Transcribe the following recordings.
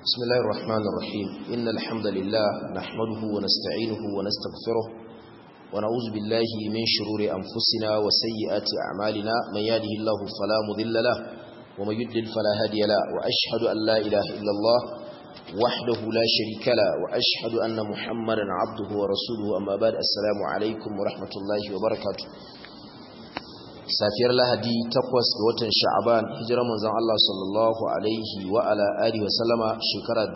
بسم الله الرحمن الرحيم إن الحمد لله نحمده ونستعينه ونستغفره ونعوذ بالله من شرور أنفسنا وسيئات أعمالنا من يهده الله فلا مضل له ومن يضلل فلا هادي له وأشهد أن لا إله إلا الله وحده لا شريك له وأشهد أن محمدا عبده ورسوله أما بعد السلام عليكم ورحمة الله وبركاته safiyar lahadi takwas ga watan sha'aban hijirar manzon Allah sallallahu alaihi wa ala alihi wa sallama shekara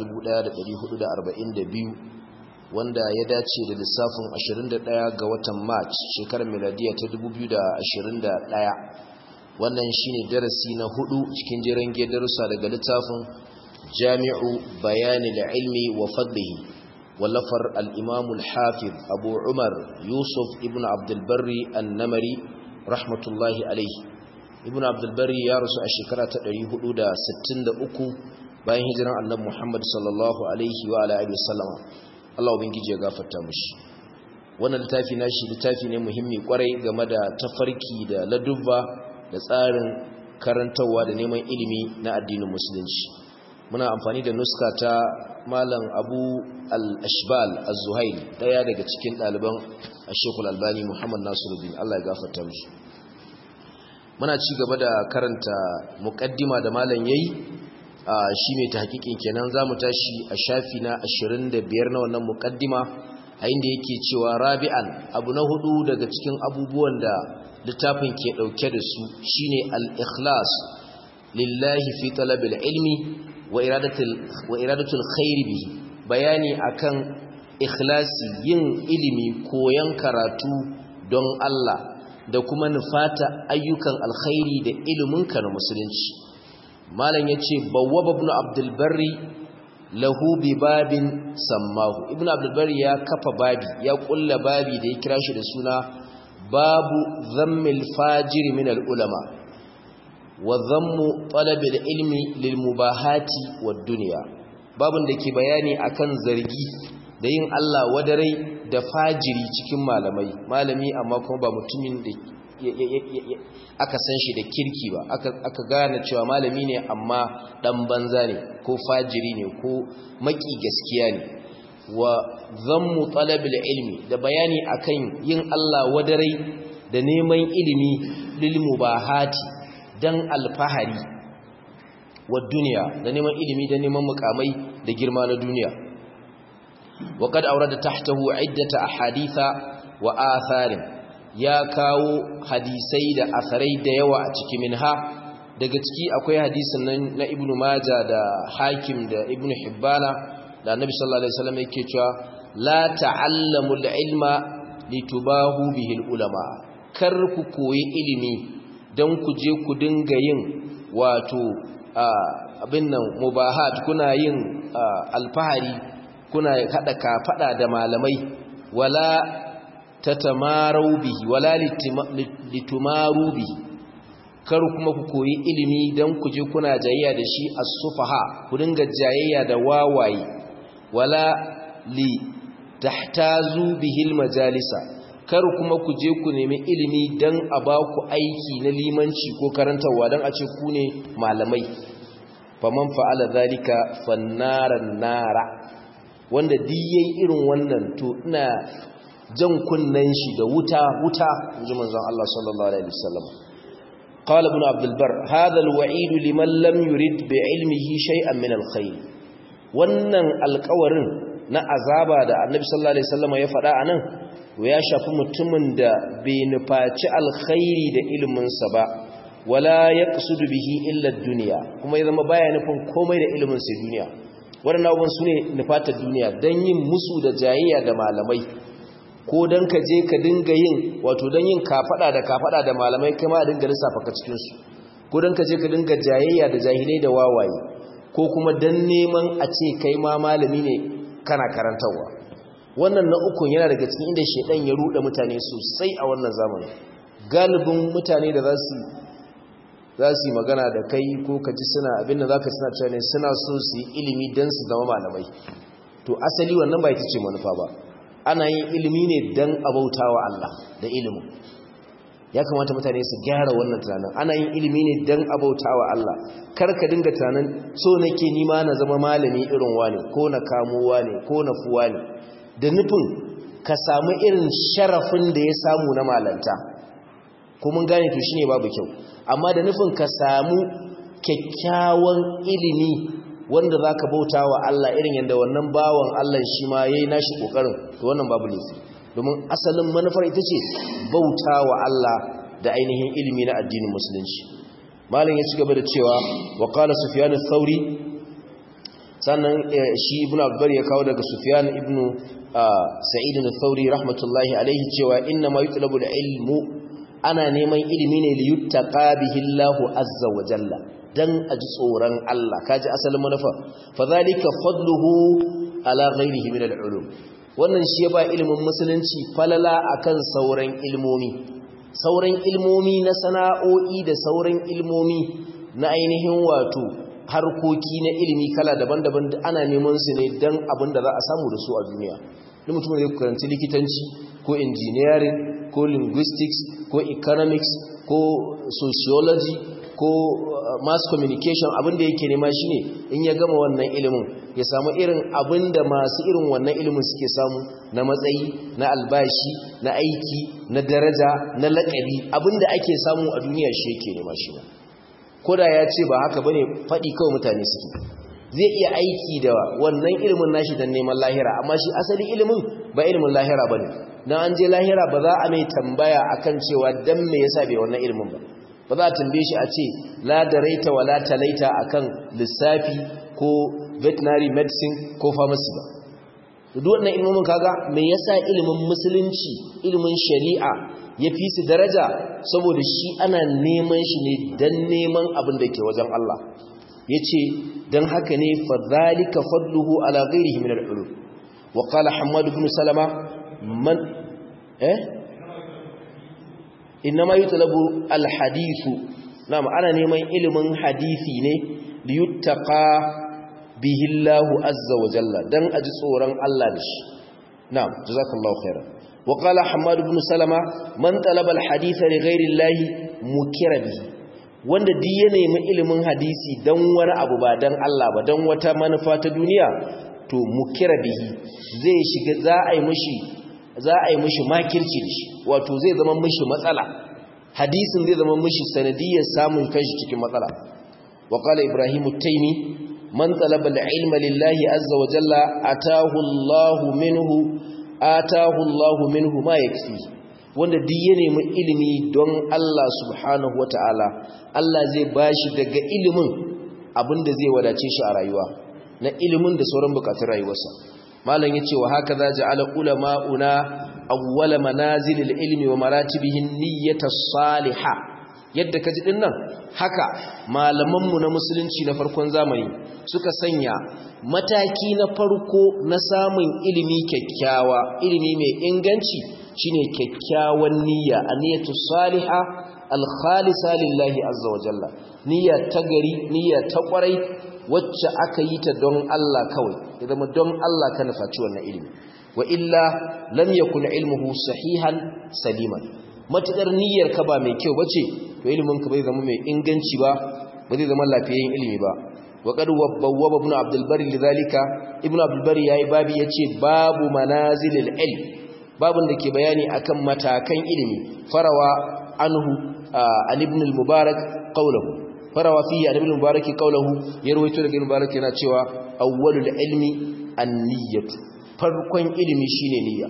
1442 wanda ya dace da lissafin 21 ga watan march shekarar miladiya ta 2021 wannan shine darasi na hudu cikin jiran darussa daga littafin jami'u bayanil ilmi wa fadlihi wallafar al-imam al-hafiz abu umar yusuf ibn abdul barri an-namari rahmatullahi alaihi ibnu abdulbari ya rasu a shekara ta 463 bayan hijiran annabi muhammad sallallahu alaihi wa alihi wasallama Allah ubangiji ya gafarta mushi wannan littafi nashi littafi ne muhimmi kwarai game da tafarki da ladubba da tsarin karantawa da neman ilimi na addinin musulunci muna amfani da nuska ta malam abu al-ashbal az-zuhaili daya daga cikin ɗaliban ashekul albani muhammad nasiruddin allah ya gafarta musu muna ci gaba da karanta muƙaddima da malam yayi a shi mai tahqiqin kenan zamu tashi a shafi na 25 na wannan muƙaddima a inda yake cewa rabi'an abu na hudu daga cikin abubuwan da littafin ke dauke da su shine al-ikhlas lillahi fi talabil ilmi wa iradatul wa iradatul khair bihi bayani akan ikhlasi yin ilimi koyan karatu don Allah da kuma nufata ayyukan alkhairi da iliminka na musulunci malam yace bawwab ibn abdul barri lahu bi babin sammahu ibn abdul barri ya kafa babi ya kulla babi da ya kira shi da suna babu dhammil fajir min al ulama wa dhammu talab al ilmi lil mubahati wad dunya babun da ke bayani akan zargi da yin Allah wadarai da fajiri cikin malamai malami amma kuma ba mutumin da aka san shi da kirki ba aka gane cewa malami ne amma dan banza ne ko fajiri ne ko maki gaskiya ne wa zammu talabil ilmi da bayani akan yin Allah wadarai da neman ilimi lil mubahati dan alfahari wa duniya da neman ilimi da neman mukamai da girma na duniya وقد أورد تحته عدة أحاديث وآثار يا كاو حديثي دا أثري دا يوا أتكي منها daga ciki akwai hadisin nan na ibnu maja da hakim da ibnu hibbana da annabi sallallahu alaihi wasallam yake cewa la ta'allamu al-ilma litubahu bihi al-ulama kar ku koyi ilimi dan ku je ku dinga yin wato abin nan mubahat kuna yin alfahari kuna hada kafada da malamai wala tatamaru bihi wala litumaru bihi kar kuma ku koyi ilimi dan ku je kuna jayayya da shi as-sufaha ku dinga jayayya da wawaye wala li tahtazu bihi al-majalisa kar kuma ku je ku nemi ilimi dan a ba ku aiki na limanci ko karantarwa dan a ce ku ne malamai faman fa'ala zalika fannaran nara wanda diyayi irin wannan to ina jan kunnen shi da wuta wuta inji manzon Allah sallallahu alaihi wasallam qala ibn abd albar hadha alwa'id liman lam yurid bi'ilmihi shay'an min alkhair wannan alƙawarin na azaba da annabi sallallahu alaihi wasallam ya faɗa anan to ya shafi mutumin da bai nufaci alkhairi da ilimin sa ba wala yaqsudu bihi illa ad-dunya kuma ya zama baya nufin komai da ilimin sa duniya waɗannan abubuwan su ne nufatar duniya don yin musu da jayayya da malamai ko don ka je ka dinga yin wato don yin kafaɗa da kafaɗa da malamai kai ma a dinga lissafa ka cikinsu ko don ka je ka dinga jayayya da jahilai da wawaye ko kuma don neman a ce kai ma malami ne kana karantarwa wannan na ukun yana daga cikin inda shaidan ya ruɗe mutane sosai a wannan zamani galibin mutane da za su za su yi magana da kai ko ka ji suna abinda za ka suna cewa ne suna so su yi ilimi don su zama malamai to asali wannan ba ita ce manufa ba ana yin ilimi ne don abauta wa Allah da ilimin ya kamata mutane su gyara wannan tunanin ana yin ilimi ne don abautawa Allah kar ka dinga tunanin so nake nima na zama malami irin wani ko na kamo wani ko na fuwa ne da nufin ka samu irin sharafin da ya samu na malanta ko mun gane to shine babu kyau amma da nufin ka samu kyakkyawan ilimi wanda za ka bauta wa Allah irin yadda wannan bawan Allah shi ma ya yi nashi ƙoƙarin to wannan babu laifi domin asalin manufar ita ce bauta wa Allah da ainihin ilimi na addinin musulunci malin ya ci gaba da cewa wa qala sufyan ath-thauri sannan shi ibnu abbar ya kawo daga sufyan ibnu sa'id ath-thauri rahmatullahi alaihi cewa inna ma yutlabu al-ilmu ana neman ilimi ne li yuttaqa bihi Allahu azza wa jalla dan aji tsoron Allah kaji asalin manufa fadhalika fadluhu ala ghairihi min al-ulum wannan shi ya ba ilimin musulunci falala akan sauran ilmomi sauran ilmomi na sana'o'i da sauran ilmomi na ainihin wato harkoki na ilimi kala daban-daban ana neman su ne dan abin da za a samu da su a duniya duk mutum da ya karanci likitanci ko engineering ko linguistics ko economics ko sociology ko mass communication abinda yake nema shine in ya gama wannan ilimin ya samu irin abinda masu irin wannan ilimin suke samu na matsayi na albashi na aiki na daraja na laƙabi abinda ake samu a duniya shi yake nema shi ba koda ya ce ba haka bane faɗi kawai mutane suke zai iya aiki da wannan ilimin nashi don neman lahira amma shi asali ilimin ba ilimin lahira bane dan an je lahira ba za a mai tambaya akan cewa dan me yasa bai wannan ilimin ba ba za a tambaye shi a ce la daraita wala talaita akan lissafi ko veterinary medicine ko pharmacy ba duk wannan ilmomin kaga me yasa ilimin musulunci ilimin shari'a ya fi su daraja saboda shi ana neman shi ne dan neman abin da ke wajen Allah yace dan haka ne fa zalika fadluhu ala ghairihi min al-ulum wa qala hammad ibn salama man eh inma yutlabu al-hadithu na'am ana neman ilimin hadisi ne li yuttaqa bihi Allah azza wa jalla dan aji tsoron Allah da shi na'am jazakallahu khairan wa qala hammad ibn salama man talaba al-haditha li ghairi Allah mukira bihi wanda duk ya nemi ilimin hadisi dan wani abu ba dan Allah ba dan wata manufa ta duniya to mukira bihi zai shiga za a yi mishi za a yi mishi makirci da shi wato zai zama mishi matsala hadisin zai zama mishi sanadiyar samun kanshi cikin matsala wa qala ibrahim at-taymi man talaba al-ilma lillahi azza wa jalla atahu Allahu minhu atahu Allahu minhu ma yakfi wanda duk ya nemi ilimi don Allah subhanahu wataala Allah zai bashi daga ilimin abinda zai wadace shi a rayuwa na ilimin da sauran bukatun rayuwarsa malam yace wa haka za ja'ala ulama'una awwala manazilil ilmi wa maratibihin niyyata salihah yadda kaji din nan haka malaman mu na musulunci na farkon zamani suka sanya mataki na farko na samun ilimi kyakkyawa ilimi mai inganci shine kyakkyawan niyya aniyatu salihah al-khalisa lillahi azza wa jalla niyya ta gari niyya ta kwarai wacce aka yi ta don Allah kawai ya zama don Allah ka nufaci wannan ilimi wa illa lam yakun ilmuhu sahihan saliman matakar niyyar ka ba mai kyau bace to ilimin ka bai zama mai inganci ba ba zai zama lafiyayyen ilimi ba wa qad wabba ibn abdul bari lidhalika ibn abdul bari yayi babi yace babu manazilil ilm babun da ke bayani akan matakan ilimi farawa anhu an ibn al-mubarak qawluhu farawa fiye a nabin mubaraki kaulahu ya rawaito daga mubaraki yana cewa awwalul ilmi an-niyyatu farkon ilimi shine niyya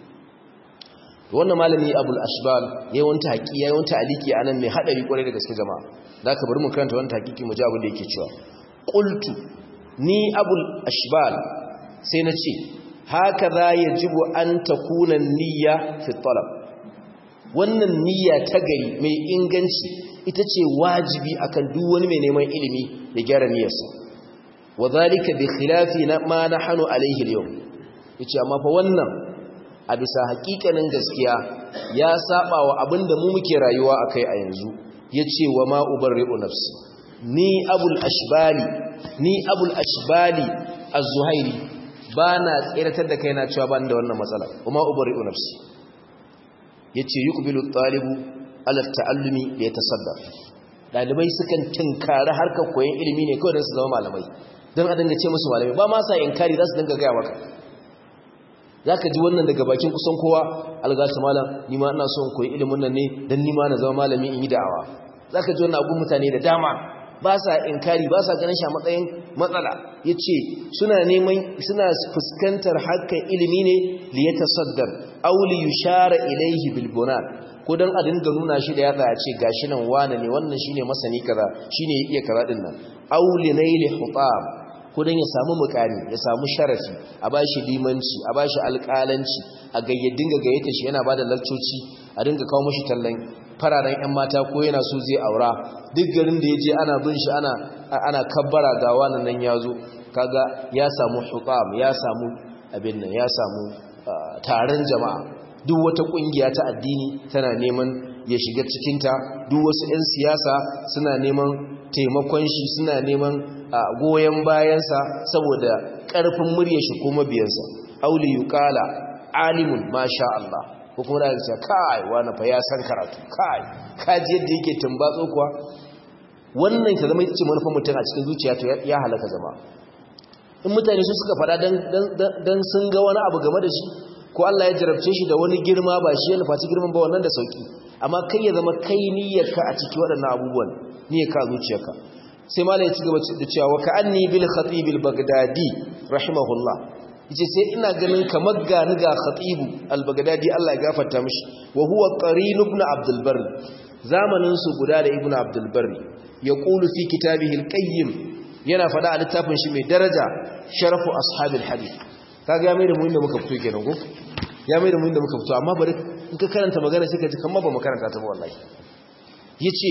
wannan malami abul ashbal ya wanta haƙi ya wanta aliki anan mai hadari kwarai da gaske jama'a zaka bari mu karanta wannan hakiki mu ji abin da yake cewa qultu ni abul ashbal sai na ce hakaza yajibu an takuna niyya fi talab wannan niyya ta gari mai inganci ita ce wajibi akan duk wani mai neman ilimi da gyara niyyarsa wa zalika bi khilafi ma nahnu alayhi al-yawm yace amma fa wannan a bisa hakikanin gaskiya ya saba wa abinda mu muke rayuwa akai a yanzu yace wa ma ubarri'u nafsi ni abul ashbali ni abul ashbali az-zuhairi bana tsiratar da kaina cewa ban da wannan matsala wa ma ubarri'u nafsi yace yuqbilu at-talibu ala ta'allumi da ya tasaddar dalibai sukan tinkari harkar koyon ilimi ne kawai don su zama malamai don a dinga ce musu malamai ba ma sa inkari za su dinga gaya maka za ka ji wannan daga bakin kusan kowa algata malam ni ma ina son koyi ilimin nan ne don ni ma na zama malami in yi da'awa za ka ji wannan abun mutane da dama ba sa inkari ba sa ganin shi a matsayin matsala ya ce suna neman suna fuskantar harkar ilimi ne liyata saddar auli yushara ilaihi bilbonan ko don a dinga nuna shi da yatsa a ce gashi nan wane ne wannan shine masani kaza shine ya iya kaza din nan auli naili hutab ko don ya samu mukami ya samu sharafi a bashi limanci a bashi alƙalanci a gayyadin ga gayyata shi yana bada lakcoci a dinga kawo mashi tallan fararen 'yan mata ko yana so zai aura duk garin da ya je ana bin shi ana ana kabbara ga wannan nan ya zo kaga ya samu hutam ya samu abin nan ya samu taron jama'a duk wata kungiya ta addini tana neman ya shiga cikinta duk wasu 'yan siyasa suna neman taimakon shi suna neman goyon bayansa saboda ƙarfin murya shi ko mabiyansa auli yuqala alimun masha Allah ko kuma da ce kai wani fa ya san karatu kai kaji yadda yake tumbatso kuwa wannan ta zama ita ce manufar mutum a cikin zuciya to ya halaka zama in mutane su suka fada dan sun ga wani abu game da shi ko Allah ya jarabce shi da wani girma ba shi ya nufaci girman ba wannan da sauki amma kai ya zama kai niyyarka a ciki waɗannan abubuwan niyyarka a zuciyarka sai malai ya ci gaba da cewa wa ka'anni bil khatib al bagdadi rahimahullah yace sai ina ganin kamar gani ga khatib al bagdadi Allah ya gafarta mishi wa huwa qarin ibn abdul barr zamanin su guda da ibn abdul barr yaqulu fi kitabihi al qayyim yana fada a littafin shi mai daraja sharafu ashabil hadith kaga ya mai da mu inda muka fito kenan ko ya mai da mu inda muka fito amma bari in ka karanta magana sai ka ji kamar ba mu karanta ta ba wallahi yace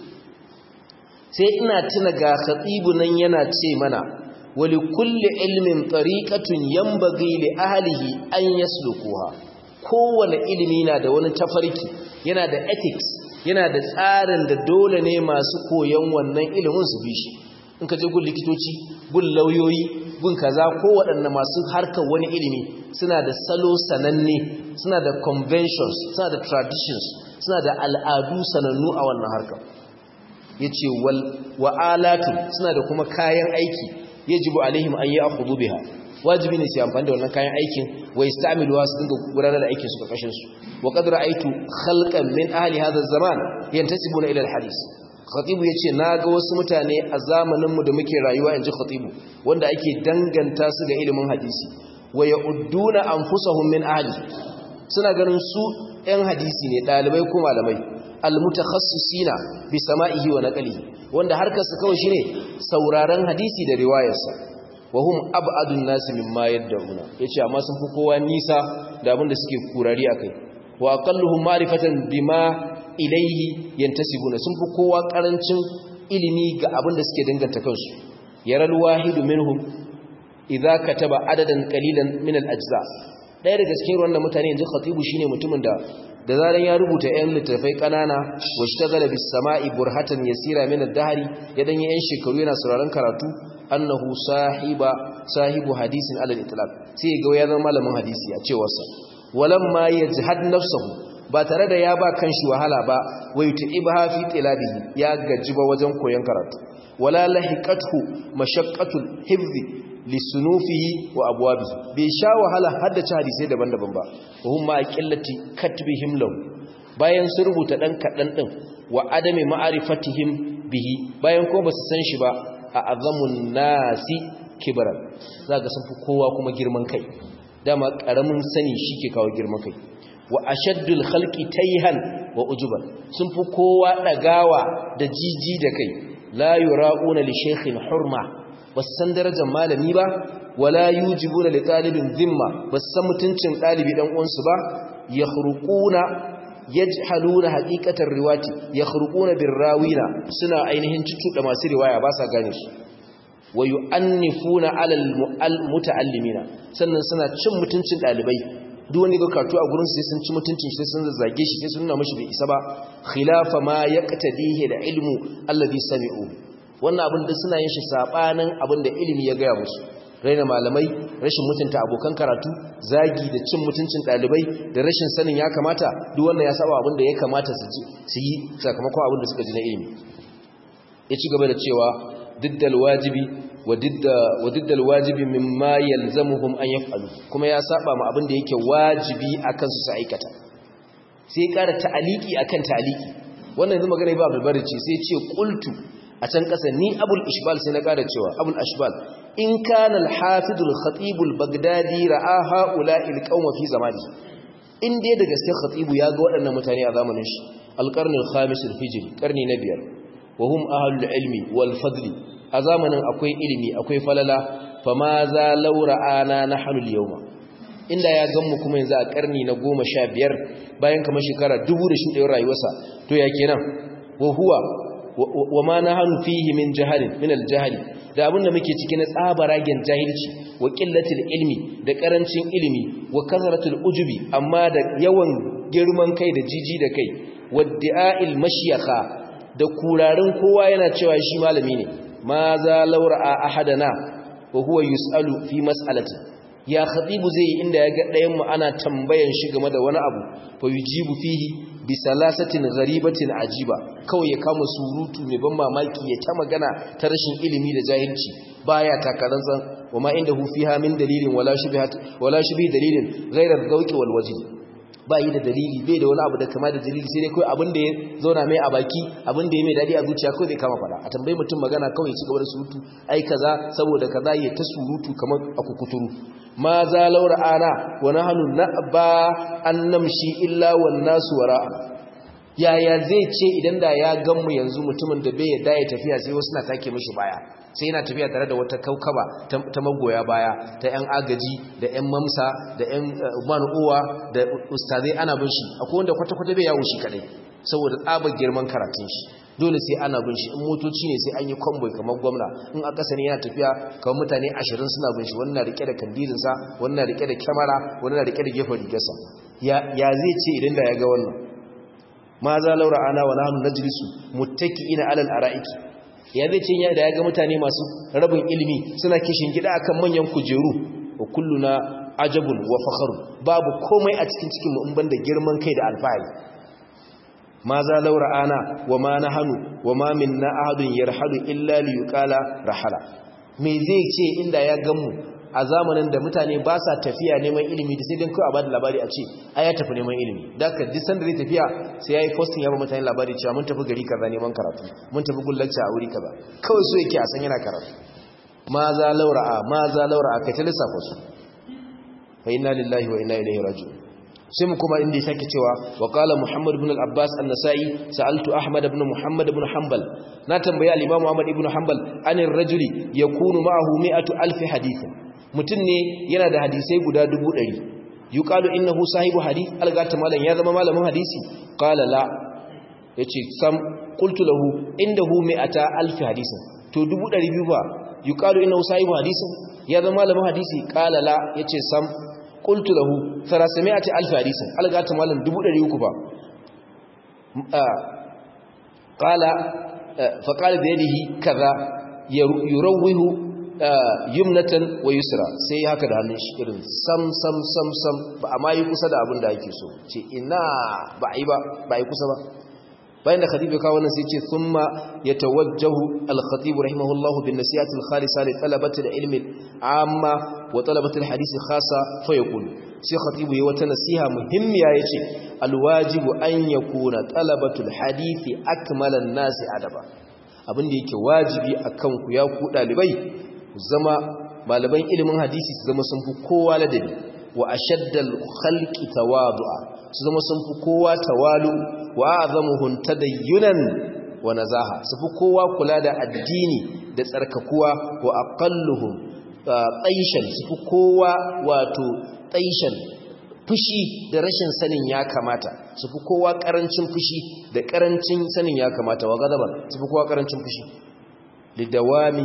sai ina tuna ga khatibu nan yana ce mana wali kulli ilmin tariqatun yanbaghi li ahlihi an yaslukuha kowane ilimi na da wani tafarki yana da ethics yana da tsarin da dole ne masu koyon wannan ilimin su bi shi in ka je gun likitoci gun lauyoyi gun kaza ko waɗanne masu harkar wani ilimi suna da salo sananne suna da conventions suna da traditions suna da al'adu sanannu a wannan harkar ya ce wa'alatu suna da kuma kayan aiki ya jibu alaihim an yi a hudu biha wajibi ne su amfani da wannan kayan aikin wai stamiluwa su dinga gudanar da aikin su karkashin su wa qadra aitu khalqan min ahli hadha zaman yantasibuna ila al-hadith khatibu yace naga wasu mutane a zamanin mu da muke rayuwa inji khatibu wanda ake danganta su ga ilimin hadisi wa ya'udduna anfusahum min ahli suna ganin su ɗan hadisi ne ɗalibai ko malamai almutakhassisina bi sama'ihi wa naqlihi wanda harkar su kawai shine sauraron hadisi da riwayarsa wa hum ab'adun nas mimma yad'una yace amma sun fi kowa nisa da abin da suke kurari akai wa aqalluhum ma'rifatan bima ilayhi yantasibuna sun fi kowa karancin ilimi ga abin da suke danganta kansu yaral wahidu minhum idza kataba adadan qalilan min al-ajza daya daga cikin wannan mutane yanzu khatibu shine mutumin da da zaran ya rubuta ƴan littafai kanana wa shtagala bis sama'i burhatan yasira min ad-dahri ya dan yan shekaru yana sauraron karatu annahu sahiba sahibu hadisin alal itlaq sai ga ya zama malamin hadisi a cewar sa walamma yajhad nafsuhu ba tare da ya ba kanshi wahala ba wai tu'ibha fi tilabihi ya gaji ba wajen koyon karatu wala lahiqathu mashaqqatul hifzi lisunufihi wa abwabihi bai sha wahala haddace hadisai daban-daban ba wa hum ma qillati katbihim lahu bayan sun rubuta dan kadan din wa adami ma'rifatihim bihi bayan ko basu san shi ba a azamun nasi kibran zaka sun fi kowa kuma girman kai dama karamin sani shike kawo girman kai wa ashaddul khalqi tayhan wa ujuban sun fi kowa dagawa da jiji da kai la yura'una li shaykhin hurma basu san darajar malami ba wala yujibuna li talibin zimma basu san mutuncin dalibi dan uwansu ba yakhruquna yajhaluna haqiqatar riwati yakhruquna birrawina suna ainihin cucuda masu riwaya ba sa gane su wa yu'annifuna 'ala al-muta'allimina sannan suna cin mutuncin dalibai duk wanda ga karatu a gurin sai sun ci mutuncin sai sun zage shi sai sun nuna mashi bai isa ba khilafa ma yaqtadihi da ilmu alladhi sami'u wannan abin da suna yin shi sabanin abin da ilimi ya gaya musu raina malamai rashin mutunta abokan karatu zagi da cin mutuncin ɗalibai da rashin sanin ya kamata duk wannan ya saba abin da ya kamata su yi sakamakon abin da suka ji na ilimi ya ci gaba da cewa diddal wajibi wa diddal wajibi mimma yalzamuhum an yaf'alu kuma ya saba ma abin da yake wajibi akan su su aikata sai ƙara ta'aliki akan ta'aliki wannan yanzu magana ba Abdul ce sai ce qultu a can ƙasa ni Abul Ishbal sai na ƙara cewa Abul Ishbal in kana al-Hafiz al-Khatib al-Baghdadi ra'a ha'ula'i al-qaum fi zamani in dai da gaske Khatib ya ga waɗannan mutane a zamanin shi al-qarn al-khamis al-hijri karni na biyar wa hum ahlul ilmi wal fadli a zamanin akwai ilimi akwai falala fama za laura ana nahnu al-yawma inda ya ganmu kuma yanzu a karni na goma sha biyar bayan kamar shekara dubu da shuɗewar rayuwarsa to ya kenan wa huwa wa ma nahnu fihi min jahalin min al-jahli da abinda muke ciki na tsabaragen jahilci wa qillatil ilmi da karancin ilimi wa kasratul ujubi amma da yawan girman kai da jiji da kai wadda'il mashyakha da kurarin kowa yana cewa shi malami ne ma za laura ahadana wa huwa yusalu fi mas'alatin ya khatibu zai yi inda ya ga ɗayan mu ana tambayan shi game da wani abu fa yujibu fihi bi salasatin gharibatin ajiba kawai ya kama surutu mai ban mamaki ya ta magana ta rashin ilimi da jahilci baya takaransan wama indahu fiha min dalilin wala shubhat wala shubhi dalilin ghayra dhawqi wal wajh ba yi da dalili bai da wani abu da kama da dalili sai dai kawai abin da ya zauna mai a baki abin da ya mai dadi a zuciya kawai zai kama fada a tambayi mutum magana kawai ya ci gaba da surutu ai kaza saboda kaza ya ta surutu kamar a kukuturu ma za laura ana wa nahnu na'ba an namshi illa wan nasu wara'a yaya zai ce idan da ya ganmu yanzu mutumin da bai yadda ya tafiya sai wasu na take mishi baya sai yana tafiya tare da wata kaukaba ta magoya baya ta yan agaji da yan mamsa da yan manu'uwa da ustazai ana bin shi akwai wanda kwata-kwata bai yawon shi kadai saboda tsabar girman karatun shi dole sai ana bin shi in motoci ne sai an yi kwamboi kamar gwamna in a ƙasa ne yana tafiya kamar mutane ashirin suna bin shi wannan rike da kandirinsa wannan rike da kyamara wannan rike da gefen rigarsa ya zai ce idan da ya ga wannan ma za laura ana wa nahnu najlisu muttaki'ina alal ara'iki ya zai ce da ya ga mutane masu rabin ilimi suna kishin gida akan manyan kujeru wa kulluna ajabun wa fakharun babu komai a cikin cikin mu in banda girman kai da alfahari ma za laura ana wa ma nahnu wa ma minna ahadun yarhalu illa li yuqala rahala me zai ce inda ya gamu a zamanin da mutane ba sa tafiya neman ilimi da sai dan kawai a bada labari a ce ai ya tafi neman ilimi da ka duk sanda zai tafiya sai yayi posting ya ba mutane labari cewa mun tafi gari kaza neman karatu mun tafi gullacci a wuri kaza kawai so yake a san yana karatu ma za laura'a ma za laura'a kai ta lissafa su fa inna lillahi wa inna ilaihi raji'un sai mu kuma inda ya sake cewa wa qala muhammad ibn al-abbas an-nasa'i sa'altu ahmad ibn muhammad ibn hanbal na tambayi al-imam muhammad ibn hanbal anir rajuli yakunu ma'ahu mi'atu alf hadith mutun ne yana da hadisai guda 100 yuqalu innahu sahibu hadith algata malan ya zama malamin hadisi qala la yace sam qultu lahu indahu mi'ata alf hadith to 200 fa yuqalu innahu sahibu hadith ya zama malamin hadisi qala la yace sam qultu lahu 300 alf hadisin algata malan 300 ba qala fa qala bi yadihi kaza yurawwihu yumnatan wa yusra sai haka da hannun shi irin sam sam sam sam ba amma yi kusa da abin da ake so ce ina ba yi ba ba yi kusa ba bayan da khatibu kawo wannan sai ce thumma yatawajjahu al-khatib rahimahullahu bin nasihati al-khalisa li talabati al-ilmi amma wa talabati al-hadisi khassa fa yaqulu sai khatibu yayi wata nasiha muhimmiya yace al-wajibu an yakuna talabatu al-hadisi akmala an-nas adaba abin da yake wajibi akan ku ya ku dalibai zama malaman ilimin hadisi su zama sun fi kowa ladabi wa ashaddal khalqi tawadu'a su zama sun fi kowa tawalu wa azamuhum tadayyunan wa nazaha su fi kowa kula da addini da tsarkakuwa wa aqalluhum taishan su fi kowa wato taishan fushi da rashin sanin ya kamata su fi kowa karancin fushi da karancin sanin ya kamata wa gadaban su fi kowa karancin fushi lidawami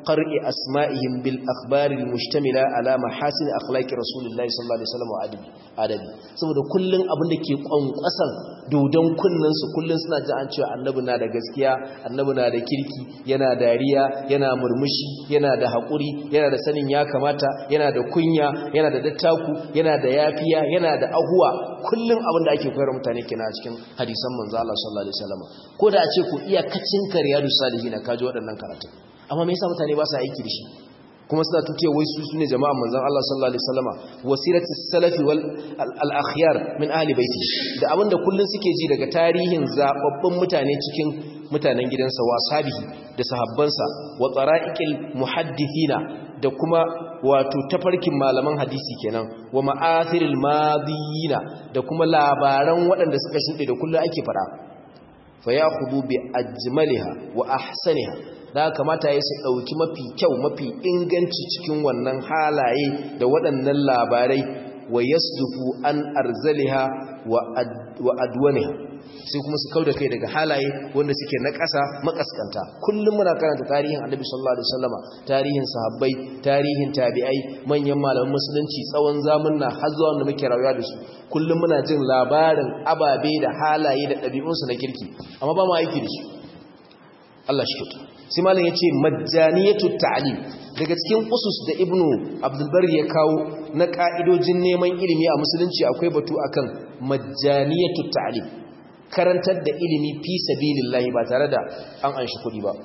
qar'i asma'ihim bil akhbar al mushtamila ala mahasin akhlaqi rasulillahi sallallahu alaihi wasallam wa adabi adabi saboda kullun abin da ke kwankwasan dodon kullun su kullun suna ji an cewa annabi na da gaskiya annabi na da kirki yana dariya yana murmushi yana da hakuri yana da sanin ya kamata yana da kunya yana da dattaku yana da yafiya yana da ahuwa kullun abin da ake koyar mutane kenan a cikin hadisan manzo Allah sallallahu alaihi wasallam ko da a ce ku iya kacin kariyadu salihin kaji waɗannan karatu amma me yasa mutane ba su aiki da shi kuma suna tuke wai su sune jama'an manzon Allah sallallahu alaihi wasallama wasiratus salafi wal al-akhyar min ahli baiti da abinda kullun suke ji daga tarihin zababbun mutane cikin mutanen gidansa wa sabihi da sahabbansa wa tsara'iqil muhaddithina da kuma wato tafarkin malaman hadisi kenan wa ma'athiril madiyina da kuma labaran waɗanda suka shuɗe da kullun ake fara fa yakhudhu bi ajmaliha wa ahsaniha da kamata ya su ɗauki mafi kyau mafi inganci cikin wannan halaye da waɗannan labarai wa yasdufu an arzaliha wa adwaniha sai kuma su kauda kai daga halaye wanda suke na ƙasa makaskanta kullum muna karanta tarihin annabi sallallahu alaihi wasallama tarihin sahabbai tarihin tabi'ai manyan malaman musulunci tsawon zamanna har zuwa wanda muke rayuwa da su kullum muna jin labarin ababe da halaye da ɗabi'unsu na kirki amma ba mu aiki da su Allah shi kyauta sai malam yace majjaniyatu ta'lim daga cikin usus da ibnu abdul bar ya kawo na ka'idojin neman ilimi a musulunci akwai batu akan majjaniyatu ta'lim karantar da ilimi fi sabilillahi ba tare da an anshi kudi ba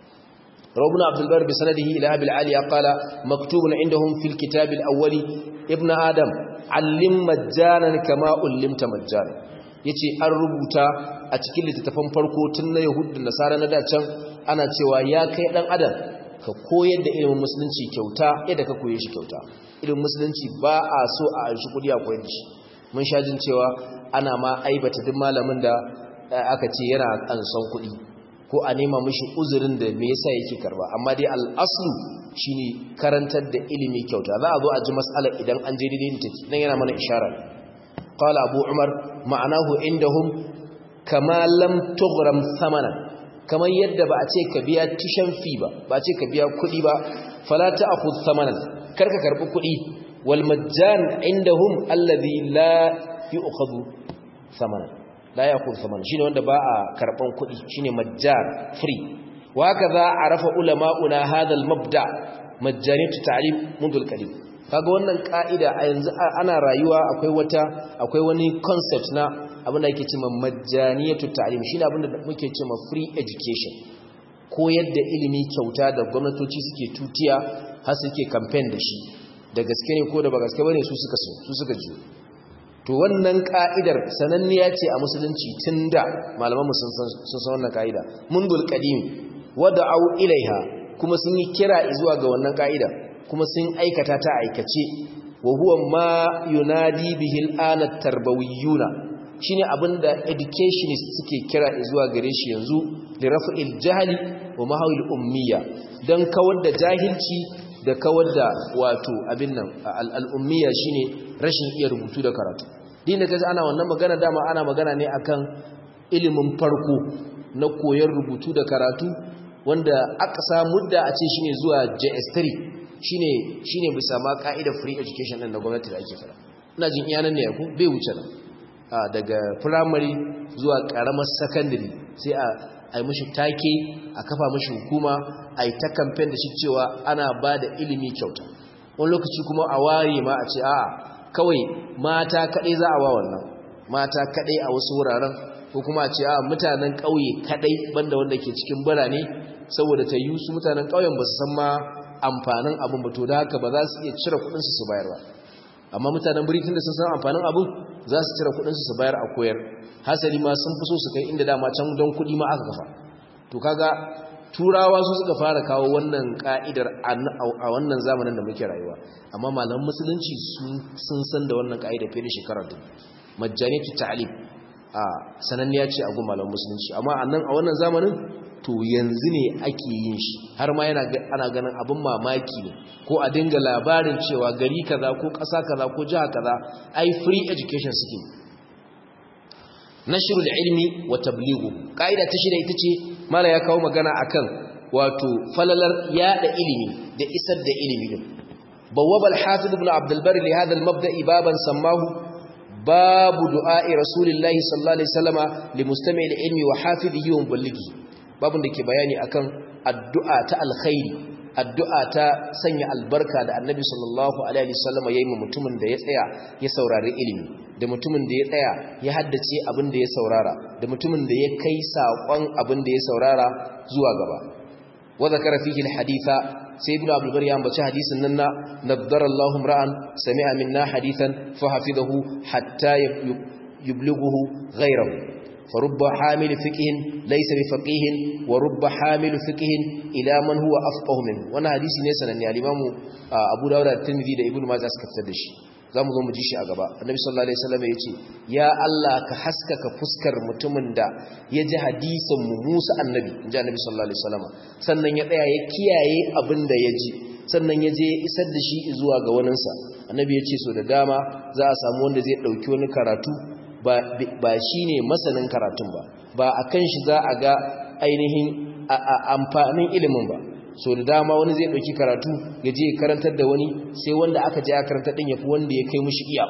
rawbuna abdul bar bi sanadihi ila abil aliya qala maktubun indahum fil kitab al awwali ibnu adam allim majjanan kama ullimta majjana yace an rubuta a cikin littattafan farko tun na yahud da nasara na dacan ana cewa ya kai dan adam ka koyar da ilimin musulunci kyauta yadda ka koye shi kyauta ilimin musulunci ba a so a anshi kudi a koyar da shi mun sha jin cewa ana ma aibata duk malamin da aka ce yana ansan kudi ko a nema mishi uzurin da me yasa yake karba amma dai al-aslu shine karantar da ilimi kyauta za a zo a ji mas'alar idan an je daidai take nan yana mana isharar qala abu umar ma'anahu indahum kama lam tughram thamanan kamar yadda ba a ce ka biya tushen fi ba ba a ce ka biya kuɗi ba fala ta'khudh thamanan karka karbi kuɗi wal majjan indahum alladhi la yu'khadhu thamanan la ya'khudhu thamanan shine wanda ba a karban kuɗi shine majjan free wa kaza arafa ulama'una hadha al mabda majjaniyatu ta'lim منذ القديم kaga wannan ka'ida a yanzu ana rayuwa akwai wata akwai wani concept na abin da yake cewa majjaniyatu ta'lim shine abin da muke cewa free education koyar da ilimi kyauta da gwamnatoci suke tutiya har suke campaign da shi da gaske ne ko da ba gaske bane su suka so su suka ji to wannan ka'idar sananniya ce a musulunci tunda malaman mu sun san sun san wannan ka'ida mundul qadim wada'u ilaiha kuma sun yi kira zuwa ga wannan ka'ida kuma sun aikata ta aikace wa huwa ma yunadi bihi al'ana tarbawiyuna shine abinda educationists suke kira zuwa gare shi yanzu li raf'il jahli wa mahawil ummiya dan kawar da jahilci da kawar da wato abin nan al-ummiya shine rashin iya rubutu da karatu din da kaji ana wannan magana dama ana magana ne akan ilimin farko na koyar rubutu da karatu wanda aka samu da a ce shine zuwa JS3 shine shine bisa ma ka'idar free education din na gwamnati da ake fara ina jin iyanan ne ku bai wuce nan daga primary zuwa karamar secondary sai a ai mishi take a kafa mishi hukuma ai ta campaign da shi cewa ana ba da ilimi kyauta wani lokaci kuma a ware ma a ce a'a kawai mata kadai za a wa wannan mata kadai a wasu wuraren ko kuma a ce a mutanen ƙauye kadai banda wanda ke cikin birane saboda ta yi su mutanen ƙauyen ba su san ma amfanin abin ba to da haka ba za su iya cire kudinsu su bayar ba amma mutanen biritin da sun san amfanin abin za su cire kudinsu su bayar a koyar hasali ma sun fi so su kai inda dama can don kudi ma aka kafa to kaga turawa su suka fara kawo wannan ka'idar a wannan zamanin da muke rayuwa amma malaman musulunci sun san da wannan ka'idar fiye da shekarar dubu majjaniyatu ta'lim a sananniya ce a gun malaman musulunci amma a nan a wannan zamanin to yanzu ne ake yin shi har ma yana ana ganin abin mamaki ne ko a dinga labarin cewa gari kaza ko ƙasa kaza ko jiha kaza ai free education suke nashrul ilmi wa tablighu kaida ta shida ita ce mala ya kawo magana akan wato falalar yada ilimi da isar da ilimi din bawwabal hafiz ibn abd albar li hadha almabda'i baban sammahu babu du'a'i rasulillahi sallallahu alaihi wasallama li mustami'il ilmi wa hafizihi wa muballighi babun da ke bayani akan addu'a ta alkhairi addu'a ta sanya albarka da annabi sallallahu alaihi wasallama yayi mutumin da ya tsaya ya saurari ilimi da mutumin da ya tsaya ya haddace abin da ya saurara da mutumin da ya kai saƙon abin da ya saurara zuwa gaba wa zakara fihi alhaditha sai ibnu abdul bari ya ambaci hadisin nan na naddara Allahu ra'an sami'a minna hadithan fa hafizahu hatta yublughuhu ghayrahu فرب حامل فقه ليس بفقيه ورب حامل فقه الى من هو افقه منه wannan hadisi ne sananne al-Imam Abu Dawud da Tirmidhi da Ibn Majah suka fitar da shi zamu zo mu ji shi a gaba Annabi sallallahu alaihi wasallam yace ya Allah ka haskaka fuskar mutumin da ya ji hadisin mu Musa annabi inji Annabi sallallahu alaihi wasallam sannan ya tsaya ya kiyaye abin da ya ji sannan ya je isar da shi zuwa ga waninsa Annabi ya ce so da dama za a samu wanda zai dauki wani karatu ba shi ne masanin karatun ba ba a kan shi za a ga ainihin amfanin ilimin ba so da dama wani zai ɗauki karatu ya je karantar da wani sai wanda aka je a karantar ɗin ya fi wanda ya kai mushi iya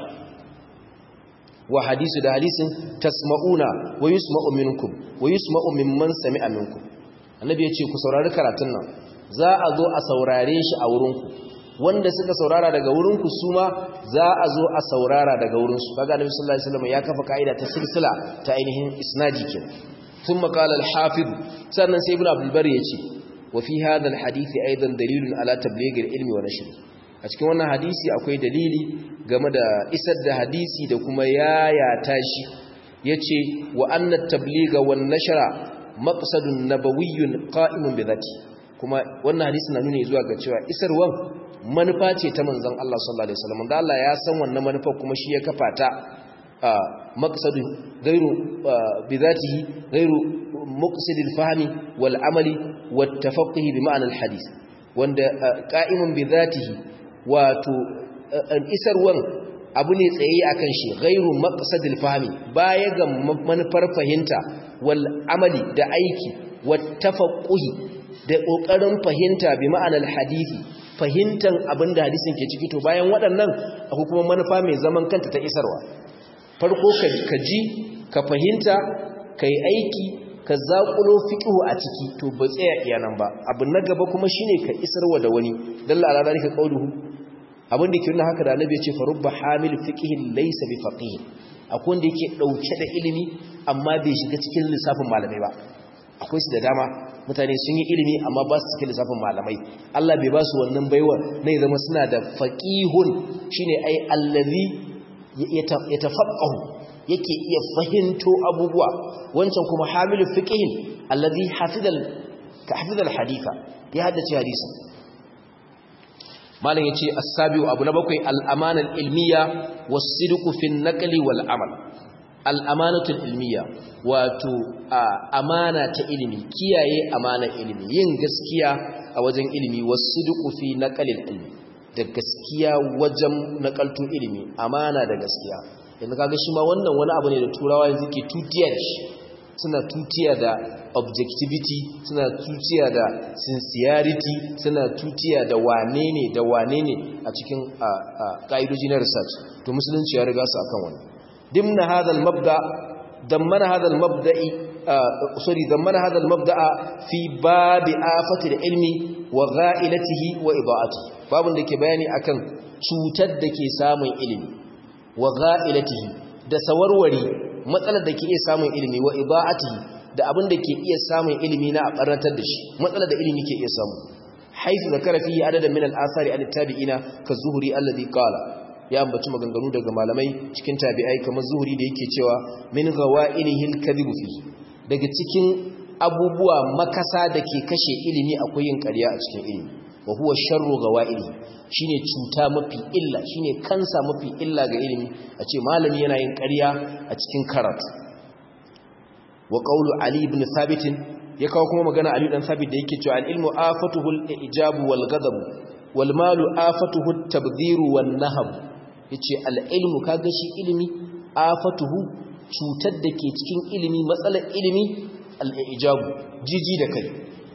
wa hadisu da hadisin tasma'una wa yusma'u minkum wa yusma'u mimman sami'a minkum annabi ya ce ku saurari karatun nan za a zo a saurare shi a wurinku wanda suka saurara daga wurinku su ma za a zo a saurara daga wurinsu kaga annabi sallallahu alaihi wasallam ya kafa kaida ta silsila ta ainihin isnadi ke thumma qala al-hafiz sannan sai ibnu abdul bari yace wa fi hadha al-hadith aidan dalilun ala tabligh al-ilmi wa nashr a cikin wannan hadisi akwai dalili game da isar da hadisi da kuma yayata shi yace wa anna at-tabligha wan nashra maqsadun nabawiyyun qa'imun bi dhati kuma wannan hadisi na nuni zuwa ga cewa isarwan manufa ce ta manzon Allah sallallahu alaihi wasallam da Allah ya san wannan manufa kuma shi ya kafa ta maqsadu ghairu bidatihi ghairu muqsid al-fahmi wal amali wat tafaqquh bi ma'na al-hadith wanda qa'imun bidatihi wato isarwan abu ne tsaye akan shi ghairu maqsad al-fahmi baya ga manufar fahimta wal amali da aiki wat tafaqquh da kokarin fahimta bi ma'anar hadisi fahimtan abin da hadisin ke ciki to bayan waɗannan akwai kuma manufa mai zaman kanta ta isarwa farko ka ji ka fahimta ka yi aiki ka zaƙulo fiƙihu a ciki to ba tsaya iyanan ba abin na gaba kuma shine ka isarwa da wani dalla ala zalika qawluhu abin da ke nuna haka da annabi ya ce farubba hamil fiqhin laysa bi faqih akwai wanda yake dauke da ilimi amma bai shiga cikin lissafin malamai ba akwai su da dama mutane sun yi ilimi amma ba su cikin lissafin malamai Allah bai ba su wannan baiwa na ya zama suna da faqihun shine ai allazi yatafaqahu yake iya fahimto abubuwa wancan kuma hamilu fiqhin allazi hafidal ka hafidal haditha ya haddace hadisin malam yace as-sabiu abu na bakwai al-amana al-ilmiya was-sidqu fi an-naqli wal-amal al-amanatu al-ilmiya wato amana ta ilimi kiyaye amana ilimi yin gaskiya a wajen ilimi was-sidqu fi naqli al-ilmi da gaskiya wajen nakalto ilimi amana da gaskiya yanzu kaga shi ma wannan wani abu ne da turawa yanzu ke tutiya da shi suna tutiya da objectivity suna tutiya da sincerity suna tutiya da wane ne da wane ne a cikin ƙa'idoji na research to musulunci ya riga su akan wani dimna hadal mabda dammana hadal mabda'i sorry dammana hadal mabda'a fi babi afati da ilmi wa gha'ilatihi wa ida'atihi babun da ke bayani akan cutar da ke samun ilimi wa gha'ilatihi da sawarwari matsalar da ke iya samun ilimi wa iba'atihi da abin da ke iya samun ilimi na a barnatar da shi matsalar da ilimi ke iya samu haifu da karafi adadin min al-asari al-tabi'ina ka zuhuri alladhi qala ya ambaci maganganu daga malamai cikin tabi'ai kamar zuhuri da yake cewa min ghawa'ilihi al-kadhibu fi daga cikin abubuwa makasa da ke kashe ilimi akwai yin ƙarya a cikin ilimi wa huwa sharru ghawa'ilihi shine cuta mafi illa shine kansa mafi illa ga ilimi a ce malami yana yin ƙarya a cikin karatu wa qawlu ali ibn thabit ya kawo kuma magana ali dan thabit da yake cewa al-ilmu afatuhu al-ijabu wal ghadab wal malu afatuhu at-tabdhir wan nahab yace al-ilmu kaga shi ilimi afatuhu cutar da ke cikin ilimi matsalar ilimi al-ijabu jiji da kai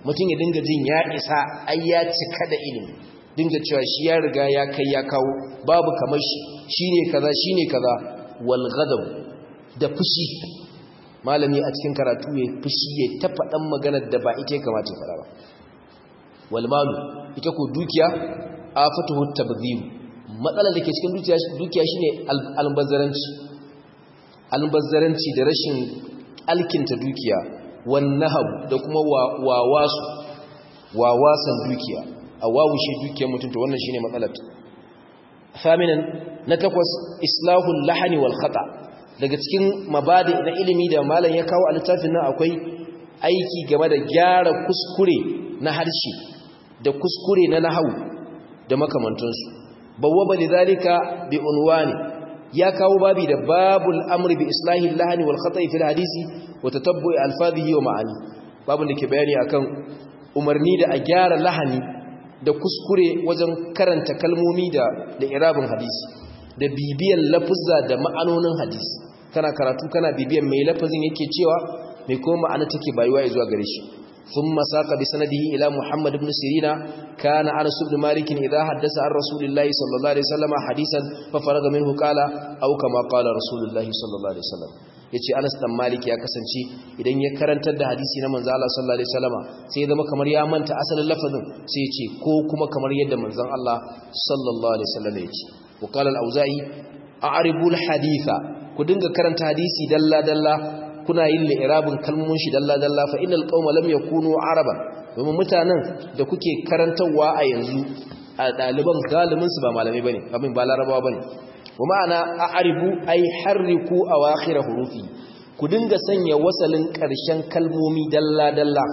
mutum ya dinga jin ya isa ai ya cika da ilimi dinga cewa shi ya riga ya kai ya kawo babu kamar shi shine kaza shine kaza wal ghadab da fushi malami a cikin karatu ya fushi ya ta faɗan maganar da ba ita ya kamata ya faɗa ba wal malu ita ko dukiya afatuhu tabdhib matsalar da ke cikin dukiya dukiya shine albazzaranci albazzaranci da rashin alkinta dukiya wan nahab da kuma wawasu wawasan dukiya a wawushe dukiyar mutum to wannan shine matsalar faminan na takwas islahul lahani wal khata daga cikin mabadi na ilimi da malam ya kawo a littafin nan akwai aiki game da gyara kuskure na harshe da kuskure na nahawu da makamantansu bawwaba lidhalika bi unwani ya kawo babi da babul amri bi islahi lahani wal khata'i fil hadisi wa tatabbu'i alfadhihi wa ma'ani babun da ke bayani akan umarni da a gyara lahani da kuskure wajen karanta kalmomi da da irabin hadisi da bibiyan lafuzza da ma'anonin hadisi kana karatu kana bibiyan mai lafazin yake cewa mai kuma ma'ana take bayuwa zuwa gare shi ثم ساق بسنده إلى محمد بن سيرين كان أنس بن مالك إذا حدث عن رسول الله صلى الله عليه وسلم حديثا ففرغ منه قال أو كما قال رسول الله صلى الله عليه وسلم yace Anas dan Malik ya kasance idan ya karantar da hadisi na manzo Allah sallallahu alaihi wasallama sai ya zama kamar ya manta asalin lafazin sai yace ko kuma kamar yadda manzon Allah sallallahu alaihi wasallama yace wa qala al-auza'i a'ribul haditha ku dinga karanta hadisi dalla dalla kuna yin li'irabin kalmomin shi dalla-dalla fa innal qauma lam yakunu araban domin mutanen da kuke karantawa a yanzu a daliban galibin su ba malamai bane abin ba larabawa bane wa ma'ana a'ribu ay harriku awakhir hurufi ku dinga sanya wasalin karshen kalmomi dalla-dalla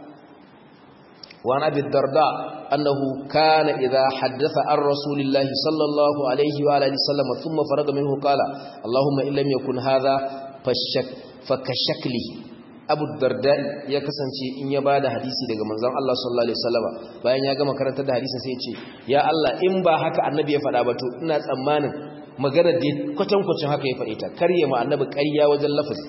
wa abi darda annahu kana idha haddatha ar rasulillahi sallallahu alaihi wa alihi wasallam thumma faraga minhu qala allahumma illam yakun hadha fashak fakashakli abu darda ya kasance in ya bada hadisi daga manzon Allah sallallahu alaihi wasallama bayan ya gama karantar da hadisin sai ya ce ya Allah in ba haka annabi ya faɗa ba to ina tsammanin magana da kwatan-kwacin haka ya faɗe ta karye ma annabi ƙarya wajen lafazi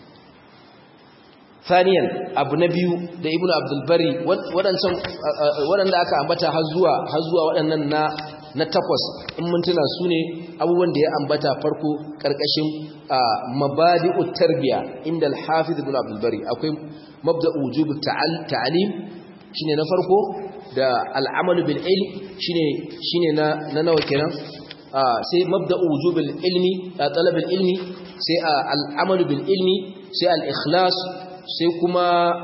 thaniyan abu na biyu da ibnu abdul bari waɗancan waɗanda aka ambata har zuwa har zuwa waɗannan na na takwas in mun tuna su ne abubuwan da ya ambata farko ƙarƙashin mabadi'u tarbiya inda al-hafiz ibn abdul bari akwai mabda'u wujub ta'alim shine na farko da al-amal bil ilm shine shine na na nawa kenan sai mabda'u wujub ilmi talab ilmi sai al-amal bil ilmi sai al-ikhlas sai kuma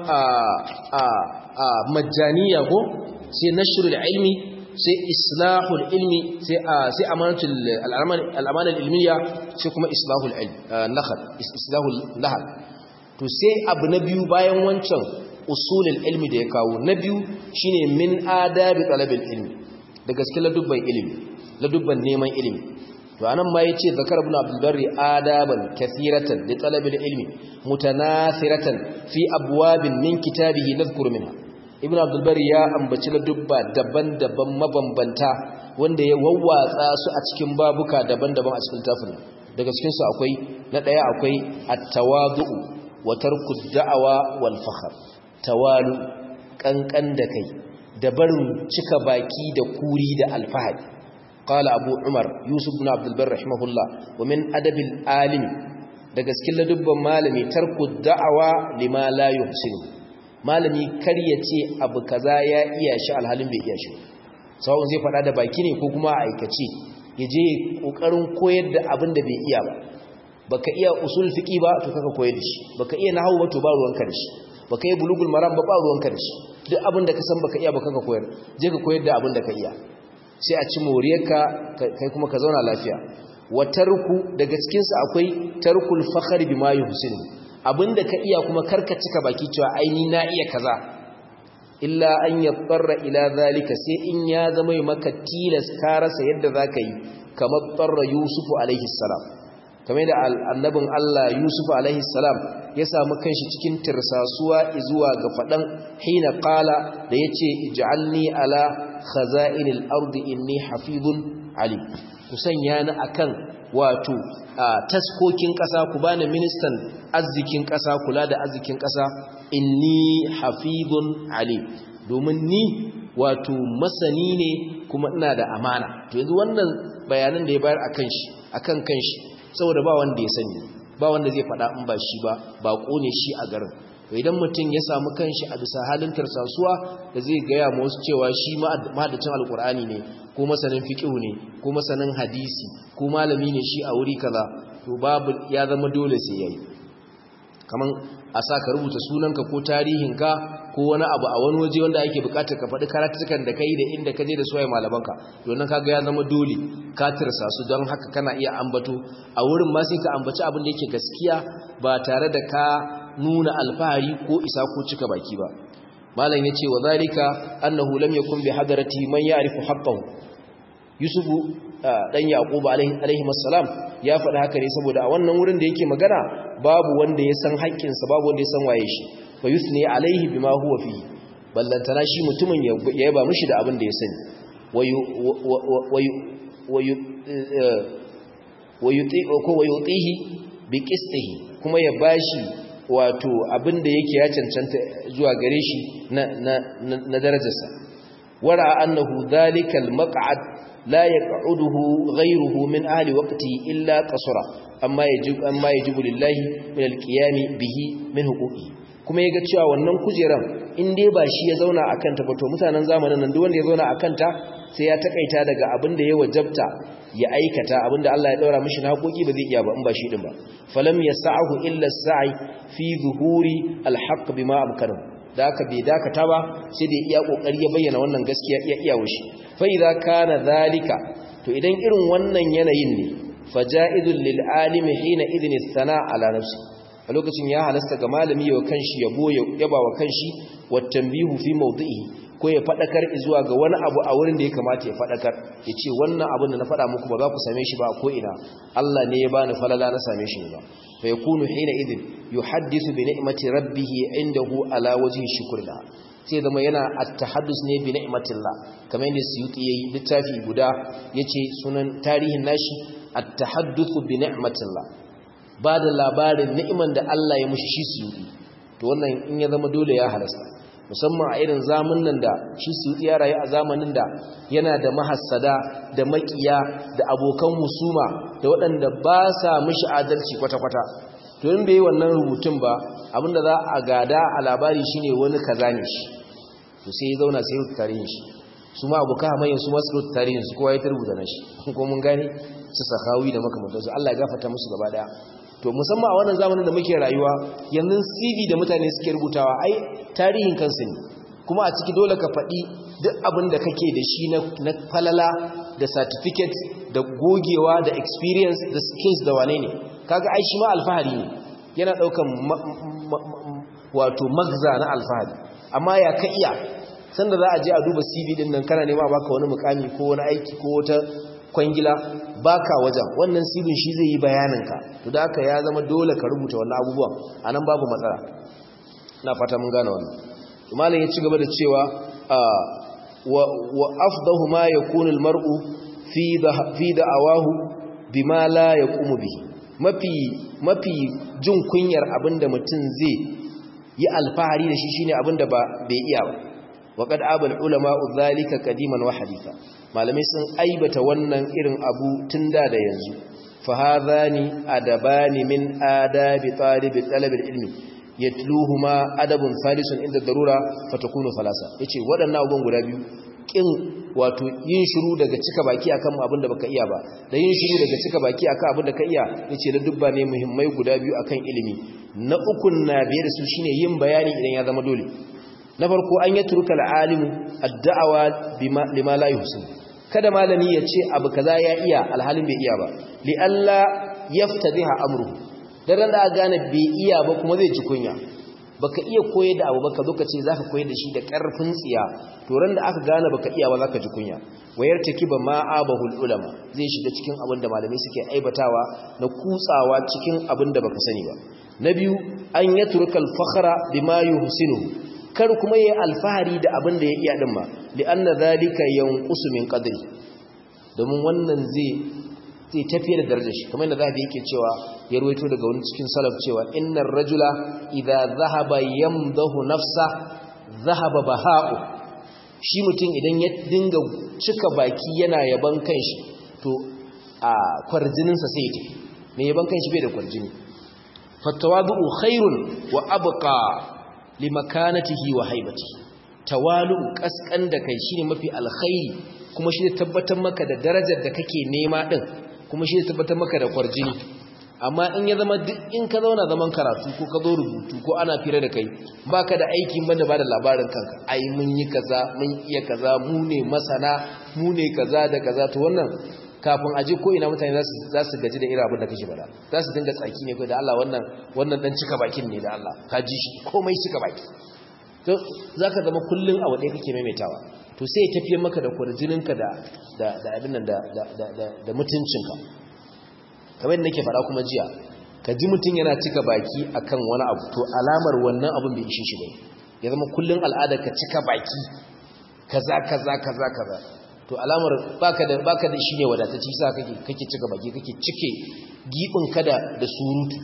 majaniya ko sai nashrul ilmi sai islahul ilmi sai sai amanatul al'amana ilmiya sai kuma islahul ilm nahl islahul nahl to sai abu na biyu bayan wancan usulul ilmi da ya kawo na biyu shine min adabi talabil ilmi da gaske ladubban ilimi ladubban neman ilimi to anan ma yace zakar ibn abdul barri adaban kathiratan li talabil ilmi mutanathiratan fi abwabin min kitabihi nadhkuru minha ibn abdul barri ya ambaci ladubba daban-daban mabambanta wanda ya wawwatsa su a cikin babuka daban-daban a cikin tafin daga cikin su akwai na daya akwai at-tawadu wa tarku da'awa wal fakhr tawalu kankan da kai da barin cika baki da kuri da alfahari قال أبو عمر يوسف بن عبد البر رحمه الله ومن أدب العالم daga cikin ladubban malami tarku da'awa lima la yuhsinu malami kar ya ce abu kaza ya iya shi alhalin bai iya shi sawun zai faɗa da baki ne ko kuma a aikace ya je kokarin koyar da abin da bai iya ba baka iya usul fiqi ba to kaka koyar da shi baka iya nahwu ba to ba ruwanka da shi baka iya bulugul maram ba ba ruwanka da shi duk abin da ka san baka iya ba kaka koyar je ka koyar da abin da ka iya sai a ci moriyarka kai kuma ka zauna lafiya wa tarku daga cikinsa akwai tarkul fakhar bima yuhsinu abinda ka iya kuma karka cika baki cewa aini na iya kaza illa an yattara ila zalika sai in ya zama maka tilas ka rasa yadda zaka yi kamar tarra yusufu alaihi salam kamar da annabin Allah Yusuf alaihi salam ya samu kanshi cikin tirsasuwa zuwa ga fadan hina qala da yace ij'alni ala khaza'inil ardi inni hafizun alim ku sanya ni akan wato taskokin kasa ku bani ministan arzikin kasa kula da arzikin kasa inni hafizun alim domin ni wato masani ne kuma ina da amana to yanzu wannan bayanan da ya bayar akan shi akan kanshi saboda ba wanda ya sani ba wanda zai faɗa in ba shi ba ba ne shi a garin idan mutum ya samu kanshi a bisa halin tarsasuwa da zai gaya ma wasu cewa shi mahadacin alkur'ani ne ko masanin fiqhu ne ko masanin hadisi ko malami ne shi a wuri kaza to babu ya zama dole sai yayi kaman a sa ka rubuta sunanka ko tarihinka ko wani abu a wani waje wanda ake bukatar ka faɗi karatukan da kai da inda ka je da suwaye malamanka domin kaga ya zama dole ka tirsa su don haka kana iya ambato a wurin ma sai ka ambaci abin da yake gaskiya ba tare da ka nuna alfahari ko isa ko cika baki ba malam yace wa zalika annahu lam yakun bi hadarati man ya'rifu haqqahu yusufu dan yaquba alaihi assalam ya faɗi haka ne saboda a wannan wurin da yake magana babu wanda ya san haƙƙinsa babu wanda ya san waye shi fa yusni alaihi bima huwa fi ballantana shi mutumin ya yaba mishi da abin da ya sani wayutihi bi qistihi kuma ya bashi wato abin da yake ya cancanta zuwa gare shi na na na darajarsa wara annahu dhalikal maq'ad la yaq'uduhu ghayruhu min ahli waqtihi illa qasra amma yajib amma yajibu lillahi min alqiyami bihi min huquqihi kuma yaga cewa wannan kujeran in dai ba shi ya zauna akan ta ba to mutanen zamanin nan duk wanda ya zauna akan ta sai ya takaita daga abin da ya wajabta ya aikata abin da Allah ya daura mishi na haƙoƙi ba zai iya ba in ba shi din ba falam yas'ahu illa as-sa'i fi zuhuri al-haqq bima amkanahu da aka bai dakata ba sai da iya kokari ya bayyana wannan gaskiya iya iya wushi fa idza kana zalika to idan irin wannan yanayin ne faja'idul lil alimi hina idni thana ala nafsi a lokacin ya halasta ga malami ya kanshi yabo yaba wa kanshi wa tanbihu fi mawdi'i ko ya fadakar zuwa ga wani abu a wurin da ya kamata ya fadakar ya ce wannan abin da na fada muku ba za ku same shi ba ko ina Allah ne ya bani falala na same shi ba fa yakunu hina idin yuhaddisu bi ni'mati rabbih indahu ala wajhi shukrillah sai zama yana at-tahaddus ne bi ni'matillah kamar yadda Suyuti yayi littafi guda yace sunan tarihin nashi at-tahadduth bi ni'matillah ba da labarin ni'iman da Allah ya mushi shi Suyuti to wannan in ya zama dole ya halasta musamman a irin zamanin da shi Suyuti ya rayu a zamanin da yana da mahassada da makiya da abokan husuma da waɗanda ba sa mishi adalci kwata-kwata to in bai wannan rubutun ba abinda za a gada a labari shine wani kaza ne shi to sai ya zauna sai ya tarihin shi su ma abokan hamayen su masu rubuta tarihin su kowa ya ta rubuta na shi ko mun gane su sakawi da makamantansu Allah ya gafarta musu gaba daya to musamman a wannan zamanin da muke rayuwa yanzu CV da mutane suke rubutawa ai tarihin kansu ne kuma a ciki dole ka faɗi duk abin da kake da shi na falala da certificate da gogewa da experience da skills da wane ne kaga ai shi ma alfahari ne yana ɗaukan wato magza na alfahari amma ya ka iya sanda za a je a duba CV din nan kana nema baka wani mukami ko wani aiki ko wata kwangila baka wajen wannan sibin shi zai yi bayaninka to da haka ya zama dole ka rubuta wannan abubuwan anan babu matsala na fata mun gane wannan malam ya ci gaba da cewa wa afdahu ma yakunu almar'u fi fi da'awahu bima la yaqumu bihi mafi mafi jin kunyar abinda mutum zai yi alfahari da shi shine abinda ba bai iya ba وقد عاب العلماء ذلك قديما وحديثا malamai sun aibata wannan irin abu tun da da yanzu fa hadhani adabani min adabi talibi talabil ilmi yatluhuma adabun salisun inda darura fatakunu falasa yace waɗannan abubuwan guda biyu kin wato yin shiru daga cika baki akan abin da baka iya ba da yin shiru daga cika baki akan abin da ka iya yace da dubba ne muhimmai guda biyu akan ilimi na ukun na biye da su shine yin bayani idan ya zama dole na farko an yi turka al'alimu addu'awa lima la yuhsin kada malami ya ce abu kaza ya iya alhalin bai iya ba li Allah yaftadiha amru dan da gane bai iya ba kuma zai ci kunya baka iya koyar da abu baka zo ka ce zaka koyar da shi da karfin tsiya to ran da aka gane baka iya ba zaka ji kunya wayar takiba ma abahul ulama zai shiga cikin abin da malamai suke aibatawa na kutsawa cikin abin da baka sani ba na biyu an yatruka al-fakhra bima yuhsinu kar kuma yayi alfahari da abin da ya iya din ma li anna dhalika yanqusu min qadri domin wannan zai zai tafiyar da darajar shi kamar yadda zahabi yake cewa ya ruwaito daga wani cikin salaf cewa innar rajula idza zahaba yamdahu nafsa zahaba baha'u shi mutum idan ya dinga cika baki yana yaban kanshi to a kwarjininsa sai ya tafi mai yaban kanshi bai da kwarjini fattawadu khairun wa abqa limakanatihi wa haibati tawalu kaskan da kai shine mafi alkhairi kuma shi tabbatar maka da darajar da kake nema din kuma shi tabbatar maka da kwarjini amma in ya zama duk in ka zauna zaman karatu ko ka zo rubutu ko ana fira da kai baka da aikin banda ba da labarin kanka ai mun yi kaza mun iya kaza mu ne masana mu ne kaza da kaza to wannan kafin aje ko ina mutane za su gaji da irin abin da kake bada za su dinga tsaki ne ko da Allah wannan wannan dan cika bakin ne da Allah ka ji shi komai cika baki to zaka zama kullun a wadai kake maimaitawa to sai ya tafiye maka da kwarjininka da da da abin nan da da da da mutuncinka kamar nake fara kuma jiya ka ji mutun yana cika baki akan wani abu to alamar wannan abun bai ishe shi ba ya zama kullun al'ada ka cika baki kaza kaza kaza kaza to alamar baka da baka da shine wadatacci sa kake kake cika baki kake cike gibin kada da surutu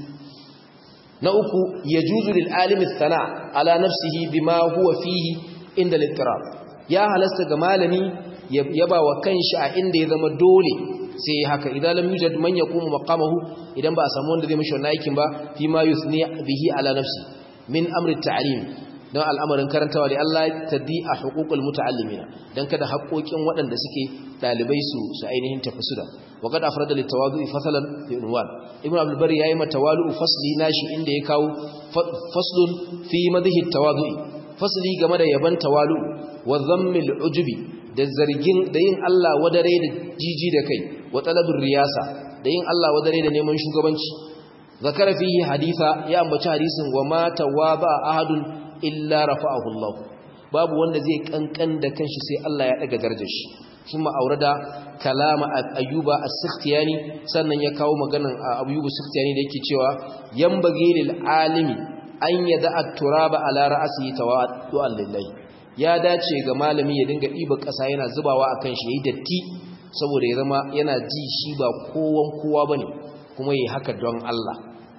na uku yajuzu lil alimi thana ala nafsihi bima huwa fihi inda al ya halasta ga malami yaba wa kanshi a inda ya zama dole sai haka idan lam yujad man yaqumu maqamahu idan ba a samu wanda zai mishi wannan aikin ba fi ma yusni bihi ala nafsi min amri ta'lim don al'amarin karantawa da Allah taddi a huququl muta'allimina dan kada haƙoƙin waɗanda suke dalibai su su ainihin tafi su da wa qad afrada li tawadu'i fasalan fi unwan ibn abdul bari yayi mata tawalu fasli nashi inda ya kawo faslun fi madhi tawadu'i fasli game da yaban tawalu wa dhammil ujubi da zargin da yin Allah wadare da jiji da kai wa talabur riyasa da yin Allah wadare da neman shugabanci zakara fihi haditha ya ambaci hadisin wa ma tawaba ahadun illa rafa'ahu Allah babu wanda zai kankan da kanshi sai Allah ya daga darajar shi kuma aurada kalama ayyuba as-sikhtiyani sannan ya kawo maganan ayyuba as-sikhtiyani da yake cewa yambagi lil alimi an yada at-turaba ala ra'sihi tawaddu'an lillahi ya dace ga malami ya dinga diba kasa yana zubawa akan shi yayi datti saboda ya zama yana ji shi ba kowan kowa bane kuma yayi haka don Allah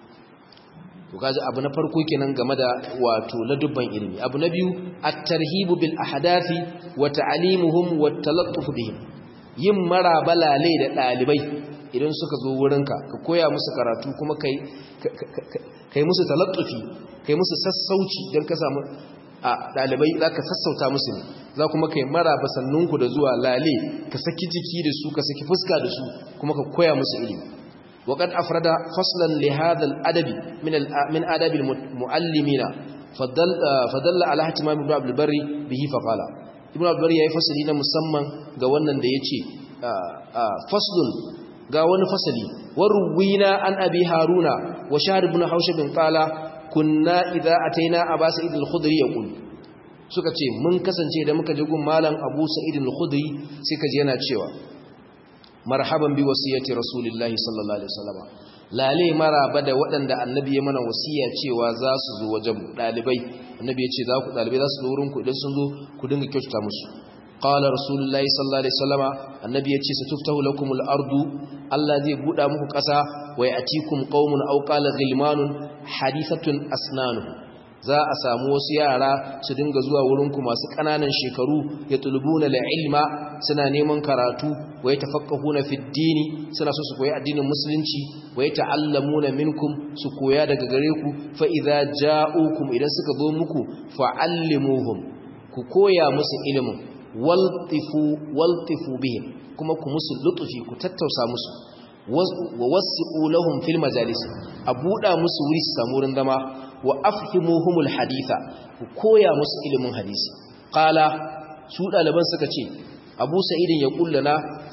to kaji abu na farko kenan game da wato ladubban ilimi abu na biyu at-tarhibu bil ahdathi wa ta'limuhum wa talattuf bihim yin marabalale da dalibai idan suka zo wurinka ka koya musu karatu kuma kai kai musu talattufi kai musu sassauci dan ka samu a dalibai zaka sassauta musu ne za kuma kai maraba sannunku da zuwa lale ka saki jiki da su ka saki fuska da su kuma ka koya musu ilimi وقد أفرد فصلا لهذا الأدب من من آداب المعلمين فدل فدل على اهتمام ابن عبد البر به فقال ابن عبد البر yayi fasali na musamman ga wannan da yace faslun ga wani fasali warwina an abi haruna wa shahr ibn haushab qala kunna idza ataina aba sa'id al-khudri yaqul suka ce mun kasance da muka je gun malam abu sa'id al-khudri sai kaje yana cewa marhaban bi wasiyati rasulillahi sallallahu alaihi wasallam lale maraba da waɗanda annabi ya mana wasiya cewa za su zo wajen dalibai annabi ya ce za ku dalibai za su zo wurin ku idan sun zo ku dinga kyautata musu qala rasulullahi sallallahu alaihi wasallama annabi ya ce satuftahu lakumul ardu Allah zai buɗa muku ƙasa wa ya'tikum qaumun aw qala ghilmanun hadithatun asnanuhum za a samu wasu yara su dinga zuwa wurinku masu ƙananan shekaru ya tulubuna la ilma suna neman karatu wa ya tafaqqahuna fi dini suna so su koyi addinin musulunci wa ya ta'allamuna minkum su koya daga gare ku fa idza ja'ukum idan suka zo muku fa'allimuhum ku koya musu ilimin waltifu waltifu bihim kuma ku musu lutufi ku tattausa musu wa wasi'u lahum fil majalis a buɗa musu wuri su samu wurin zama wa afhimuhumul haditha ku koya musu ilimin hadisi qala su daliban suka ce abu sa'idin ya kullana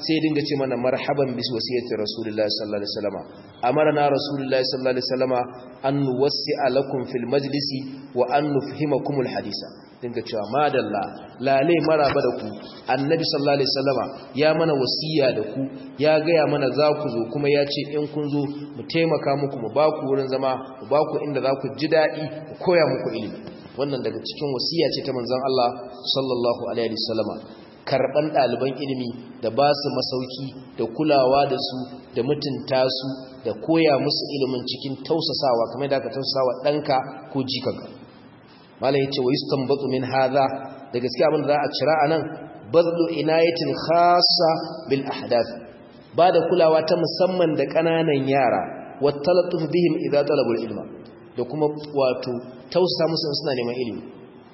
sai dinga ce mana marhaban bis wasiyati rasulullahi sallallahu alaihi wasallam amarna rasulullahi sallallahu alaihi wasallam an nuwassi'a lakum fil majlisi wa an nufhimakumul hadisa dinga cewa madalla lale maraba da ku annabi sallallahu alaihi wasallama ya mana wasiya da ku ya gaya mana za ku zo kuma ya ce in kun zo mu taimaka muku mu ba ku wurin zama mu ba ku inda za ku ji daɗi mu koya muku ilimi wannan daga cikin wasiya ce ta manzon Allah sallallahu alaihi wasallama karban ɗaliban ilimi da ba su masauki da kulawa da su da mutunta su da koya musu ilimin cikin tausasawa kamar da aka tausasawa ɗanka ko jikanka malam yace wa yustanbatu min hadha da gaskiya abin da za a cira anan badlu inayatin khassa bil ahdath ba da kulawa ta musamman da kananan yara wa talatuf bihim idza talabul ilma da kuma wato tausa musu suna neman ilimi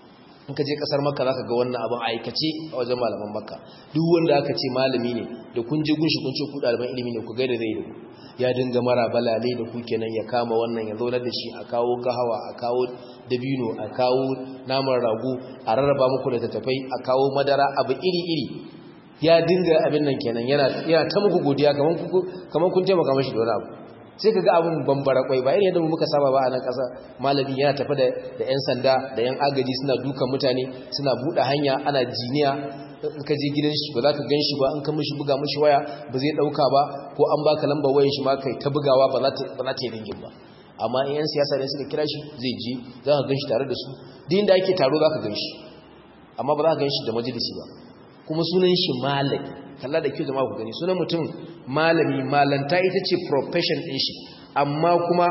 in ka je kasar makka zaka ga wannan abin aikace a wajen malaman makka duk wanda aka ce malami ne da kun je gunshi kun ce ku ɗaliban ilimi ne ku gaida zai da ku ya dinga mara balale da ku kenan ya kama wannan ya zaunar da shi a kawo gahawa a kawo dabino a kawo naman rago a rarraba muku da tattafai a kawo madara abu iri-iri ya dinga abin nan kenan yana ta muku godiya kamar kun taimaka mashi da wani abu sai ka ga abin bambara kwai ba irin yadda muka saba ba a nan ƙasa malami yana tafi da 'yan sanda da 'yan agaji suna dukan mutane suna buɗe hanya ana jiniya in ka je gidan shi ba za ka gan shi ba in ka mishi buga mishi waya ba zai ɗauka ba ko an baka lambar wayan shi ma kai ta bugawa ba za ta yi ringin ba amma in 'yan siyasa ne suka kira shi zai je za ka gan shi tare da su din da ake taro za ka gan shi amma ba za ka gan shi da majalisi ba kuma sunan shi malami kalla da kyau zama ku gani sunan mutum malami malanta ita ce profession ɗin shi amma kuma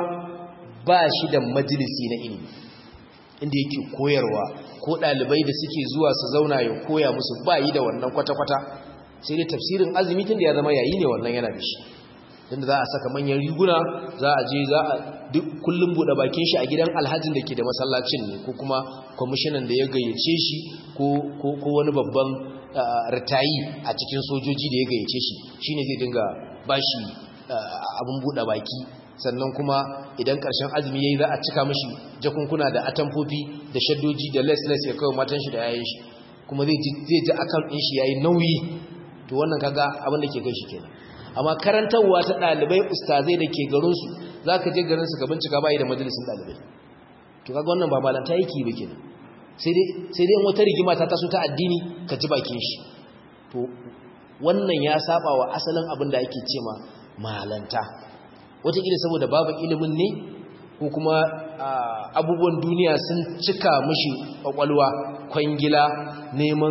ba shi da majalisi na ilimi inda yake koyarwa ko ɗalibai da suke zuwa su zauna ya koya musu ba yi da wannan kwata-kwata sai dai tafsirin azumi tun da ya zama yayi ne wannan yana da shi tun da za a saka manyan riguna za a je za a duk kullum buɗe bakin shi a gidan alhajin da ke da masallacin ne ko kuma kwamishinan da ya gayyace shi ko wani babban ritayi a cikin sojoji da ya gayyace shi shine zai dinga bashi abin buɗe baki sannan kuma idan ƙarshen azumi yayi za a cika mishi jakunkuna da atamfofi da shaddoji da les-les ya kawo matan shi da yayin shi kuma zai ji zai ji akan din shi yayi nauyi to wannan kaga abin da ke kai shi kenan amma karantarwa ta dalibai ustazai da ke garin su zaka je garin su ka bincika bai da majalisin dalibai to kaga wannan ba malanta yake ba kenan sai dai sai dai wata rigima ta taso ta addini ka ji bakin shi to wannan ya saba wa asalin abin da ake cewa malanta wataƙila saboda babu ilimin ne ko kuma abubuwan duniya sun cika mashi ƙwaƙwalwa kwangila neman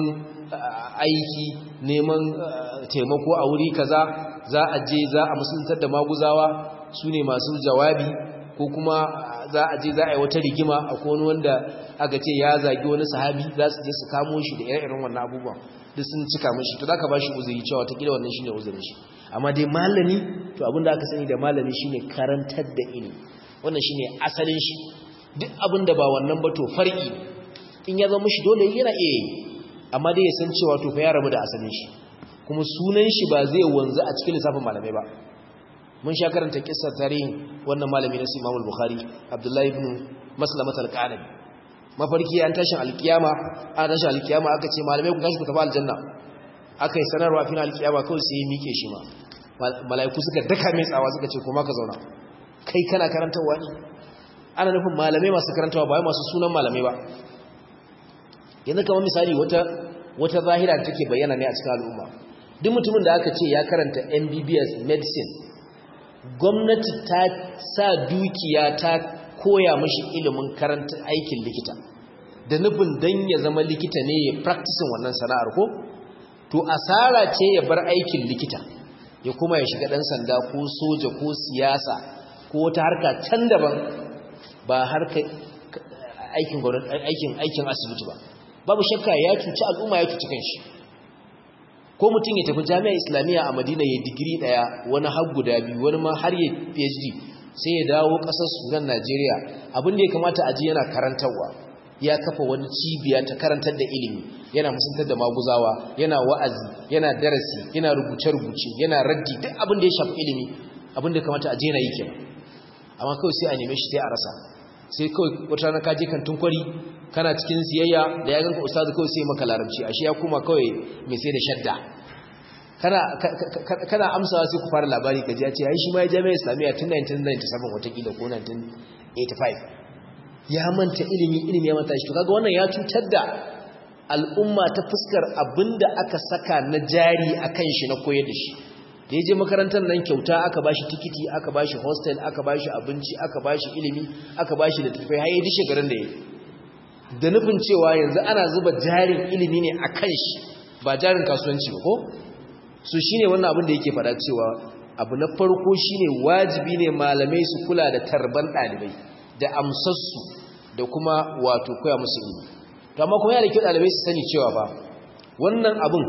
aiki neman taimako a wuri kaza za a je za a musuluntar da maguzawa su ne masu jawabi ko kuma za a je za a yi wata rigima a wani wanda aka ce ya zagi wani sahabi za su je su kamo shi da ire-iren wannan abubuwan duk sun cika mashi to za ka ba shi uzuri cewa watakila wannan shi ne uzurin shi amma dai malami to abinda aka sani da malami shine karantar da ilimi wannan shine asalin shi duk abinda ba wannan ba to far'i in ya zama shi dole yana iya yi amma dai ya san cewa to fa ya rabu da asalin shi kuma sunan shi ba zai wanzu a cikin lissafin malamai ba mun sha karanta kissar tarihin wannan malami na Imam al-Bukhari Abdullahi ibn Maslamat al-Qanabi mafarki an tashin alkiyama an tashin alkiyama aka ce malamai ku tashi ku tafi aljanna aka yi sanarwa fin alkiyama kawai sai ya mike shi ma mala'iku suka daka mai tsawa suka ce kuma ka zauna kai kana karantarwa ne ana nufin malamai masu karantarwa ba masu sunan malamai ba yanzu kamar misali wata wata zahira da take bayyana ne a cikin al'umma duk mutumin da aka ce ya karanta MBBS medicine gwamnati ta sa dukiya ta koya mashi ilimin karanta aikin likita da nufin dan ya zama likita ne ya practicing wannan sana'ar ko to asara ce ya bar aikin likita ya kuma ya shiga dan sanda ko soja ko siyasa ko wata harka can daban ba harka aikin aikin aikin asibiti ba babu shakka ya cuci al'umma ya cuci kanshi ko mutum ya tafi jami'a islamiyya a madina ya digiri daya wani har guda biyu wani ma har ya phd sai ya dawo kasar sudan najeriya abinda ya kamata a ji yana karantarwa ya kafa wani cibiya ta karantar da ilimi yana musuntar da maguzawa yana wa'azi yana darasi yana rubuce-rubuce yana raddi duk abin da ya shafi ilimi abin da kamata a je na yi kenan amma kawai sai a neme shi sai a rasa sai kawai wata rana kaje kan tunkwari kana cikin siyayya da ya ganka ustazu kawai sai maka larabci ashe ya kuma kawai mai sai da shadda kana kana amsawa sai ku fara labari kaji ya ce ai shi ma ya jami'a islamiyya tun 1997 watakila ko 1985 ya manta ilimi ilimi ya manta shi to kaga wannan ya cutar da al'umma ta fuskar abinda aka saka na jari akan shi na koyar da shi da ya je makarantar nan kyauta aka bashi tikiti aka bashi hostel aka bashi abinci aka bashi ilimi aka bashi da tafai har yi shekarun da ya da nufin cewa yanzu ana zuba jarin ilimi ne a kan shi ba jarin kasuwanci ba ko su shine wannan abin da yake fada cewa abu na farko shine wajibi ne malamai su kula da tarban ɗalibai da amsassu da kuma wato koya musu ilimi to amma kuma yana da kyau ɗalibai su sani cewa ba wannan abin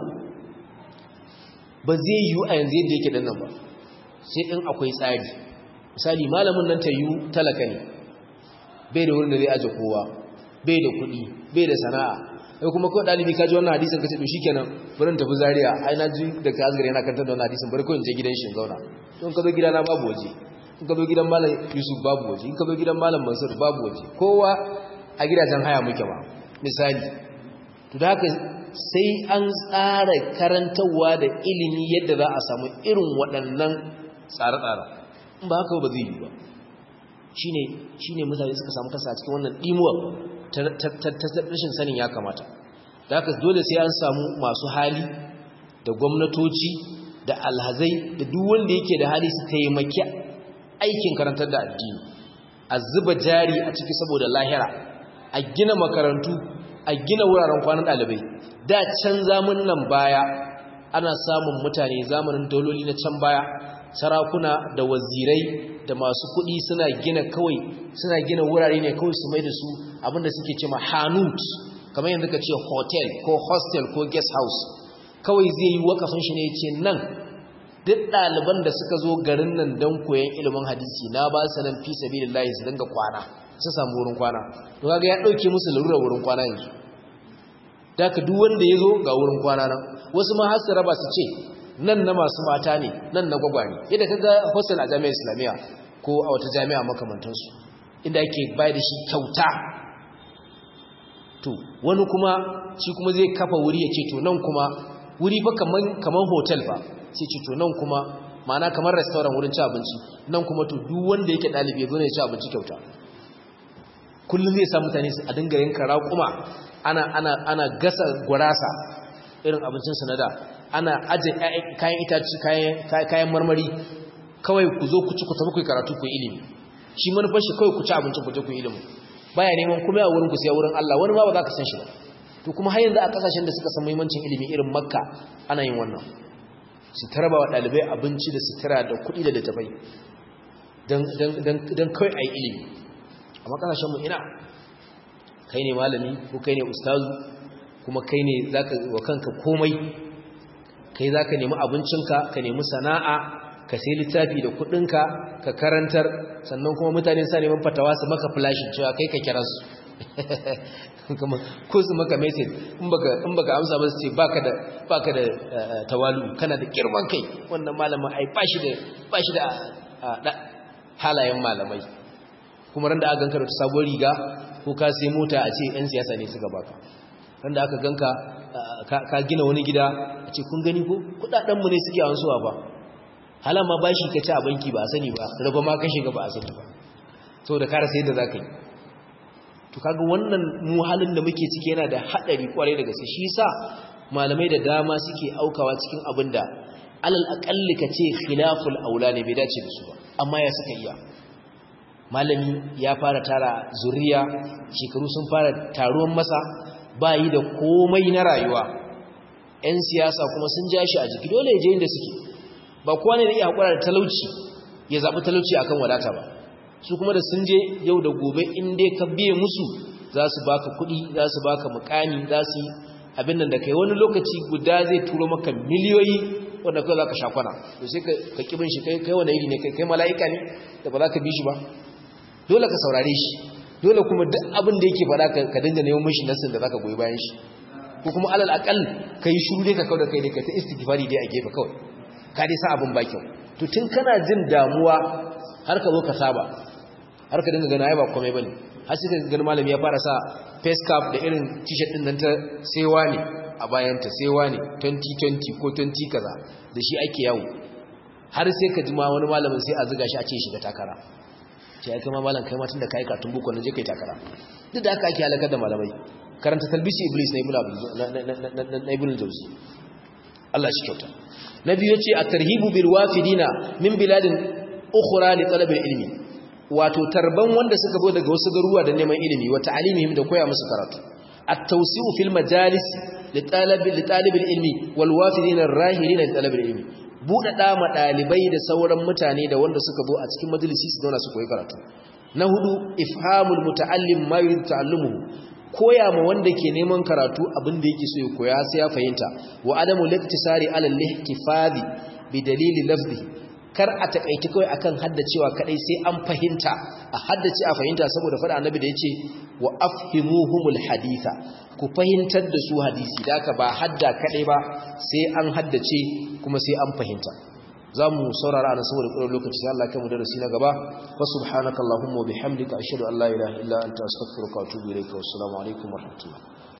ba zai yiwu a yanzu yadda yake nan ba sai in akwai tsari misali malamin nan ta yiwu talaka ne bai da wurin da zai aje kowa bai da kuɗi bai da sana'a sai kuma kawai ɗalibi ka ji wannan hadisin ka ce to shikenan bari in tafi zaria ai na ji da ka azgare yana kantar da wannan hadisin bari kawai in je gidan shi zauna to in ka zo gidana babu waje in ka zo gidan malam yusuf babu waje in ka zo gidan malam mansur babu waje kowa a gidajen haya muke ba misali to da haka sai an tsara karantarwa da ilimi yadda za a samu irin waɗannan tsare-tsare in ba haka ba zai yi ba shine shine mutane suka samu kasa a cikin wannan dimuwa ta rashin sanin ya kamata da haka dole sai an samu masu hali da gwamnatoci da alhazai da duk wanda yake da hali su taimaki aikin karantar da addini a zuba jari a ciki saboda lahira a gina makarantu a gina wuraren kwanan ɗalibai da can zamanin nan baya ana samun mutane zamanin dauloli na can baya sarakuna da wazirai da masu kuɗi suna gina kawai suna gina wurare ne kawai su mai da su abinda suke ce ma hanut kamar yanzu ka ce hotel ko hostel ko guest house kawai zai yi wakafin shi ne ya ce nan duk ɗaliban da suka zo garin nan don koyon ilimin hadisi na ba su nan fi sabilillahi su dinga kwana su samu wurin kwana to kaga ya ɗauke musu larurar wurin kwana yanzu da ka duk wanda ya zo ga wurin kwana nan wasu ma har su raba su ce nan na masu mata ne nan na gwagwani yadda ka ga hostel a jami'ar islamiyya ko a wata jami'a makamantansu inda ake bayar da shi kyauta to wani kuma shi kuma zai kafa wuri ya ce to nan kuma wuri fa kaman hotel fa sai ce to nan kuma ma'ana kamar restaurant wurin ci abinci nan kuma to duk wanda yake ɗalibi ya zo ne ya ci abinci kyauta kullum zai sa mutane a dinga yanka raƙuma ana ana ana gasa gurasa irin abincin sanada ana aje kayan itaci kayan marmari kawai ku zo ku ci ku tafi ku karatu ku ilimi shi manufar shi kawai ku ci abincin ku je ku ilimi baya neman kuma a wurin ku sai wurin Allah wani ma ba za ka san shi ba to kuma har yanzu a kasashen da suka san muhimmancin ilimi irin Makka ana yin wannan su tarba wa dalibai abinci da sutura da kuɗi da littafai dan dan dan kawai ayi ilimi amma kasashen mu ina kai ne malami ko kai ne ustazu kuma kai ne zaka wa kanka komai kai zaka nemi abincinka ka nemi sana'a ka sai littafi da kudinka ka karantar sannan kuma mutane sa neman fatawa su maka flashin cewa kai ka kira su kuma ko su maka message in baka in baka amsa ba su ce baka da baka da tawalu kana da girman kai wannan malamin ai bashi da bashi da halayen malamai kuma ran da aka ganka da sabuwar riga ko ka sai mota a ce yan siyasa ne suka baka ran da aka ganka ka gina wani gida a ce kun gani ko kudaden mu ne suke ansuwa ba halama bashi ka ci a banki ba a sani ba raba ma ka shiga ba a sani ba saboda ka rasa yadda zaka yi to kaga wannan mu halin da muke ciki yana da hadari kwarai da gaske shi yasa malamai da dama suke aukawa cikin abin da alal aqalli ka ce khilaful aula ne bai dace da su ba amma ya suka iya malami ya fara tara zuriya shekaru sun fara taruwan masa bayi da komai na rayuwa 'yan siyasa kuma sun ja shi a jiki dole ya je inda suke ba kowa ne da iya haƙura da talauci ya zaɓi talauci akan wadata ba su kuma da sun je yau da gobe in dai ka biye musu za su baka kuɗi za su baka mukami za su yi abin nan da kai wani lokaci guda zai turo maka miliyoyi wanda kawai za ka sha kwana to sai ka ƙibin shi kai wani iri ne kai mala'ika ne da ba za ka bi shi ba dole ka saurare shi dole kuma duk abin da yake faɗa ka dinga neman mishi nasin da za ka goyi bayan shi ko kuma alal akal ka yi shuru dai ka kawo da kai dai ka ta istighfari dai a gefe kawai ka dai sa abin ba kyau to tun kana jin damuwa har ka zo ka saba har ka dinga gana ai ba komai bane har sai ka ga malami ya fara sa face cap da irin t-shirt din nan ta sewa ne a bayanta sai wani 2020 ko 20 kaza da shi ake yawo har sai ka jima wani malamin sai a ziga shi a ce shiga takara ce ya kama malam kai matan da ka yi katun bukwa na je kai takara duk da aka ake halakar da malamai karanta talbisi iblis na ibn jauzi Allah shi kyauta na biyu ya ce a tarhibu bil wafidina min biladin ukhra li talabil ilmi wato tarban wanda suka zo daga wasu garuruwa da neman ilimi wa ta'alimihim da koya musu karatu at-tawsi'u fil majalis li talabil li talibil ilmi wal wafidina ar-rahilina li talabil ilmi buɗaɗa ma ɗalibai da sauran mutane da wanda suka zo a cikin majalisi su zauna su koyi karatu na hudu ifhamul muta'allim ma yurid ta'allumuhu koya ma wanda ke neman karatu abin da yake so ya koya sai ya fahimta wa adamu liktisari ala lihtifadi bi dalili lafzi kar a takaici kawai akan haddacewa kadai sai an fahimta a haddace a fahimta saboda fada annabi da yace wa afhimuhumul haditha ku fahimtar da su hadisi da ka ba hadda kadai ba sai an haddace kuma sai an fahimta zamu saurara ana saboda ƙurar lokaci sai Allah kai mu darasi na gaba wa subhanakallahumma wa bihamdika ashhadu an la ilaha illa anta astaghfiruka wa atubu ilayka wa assalamu alaikum wa rahmatullahi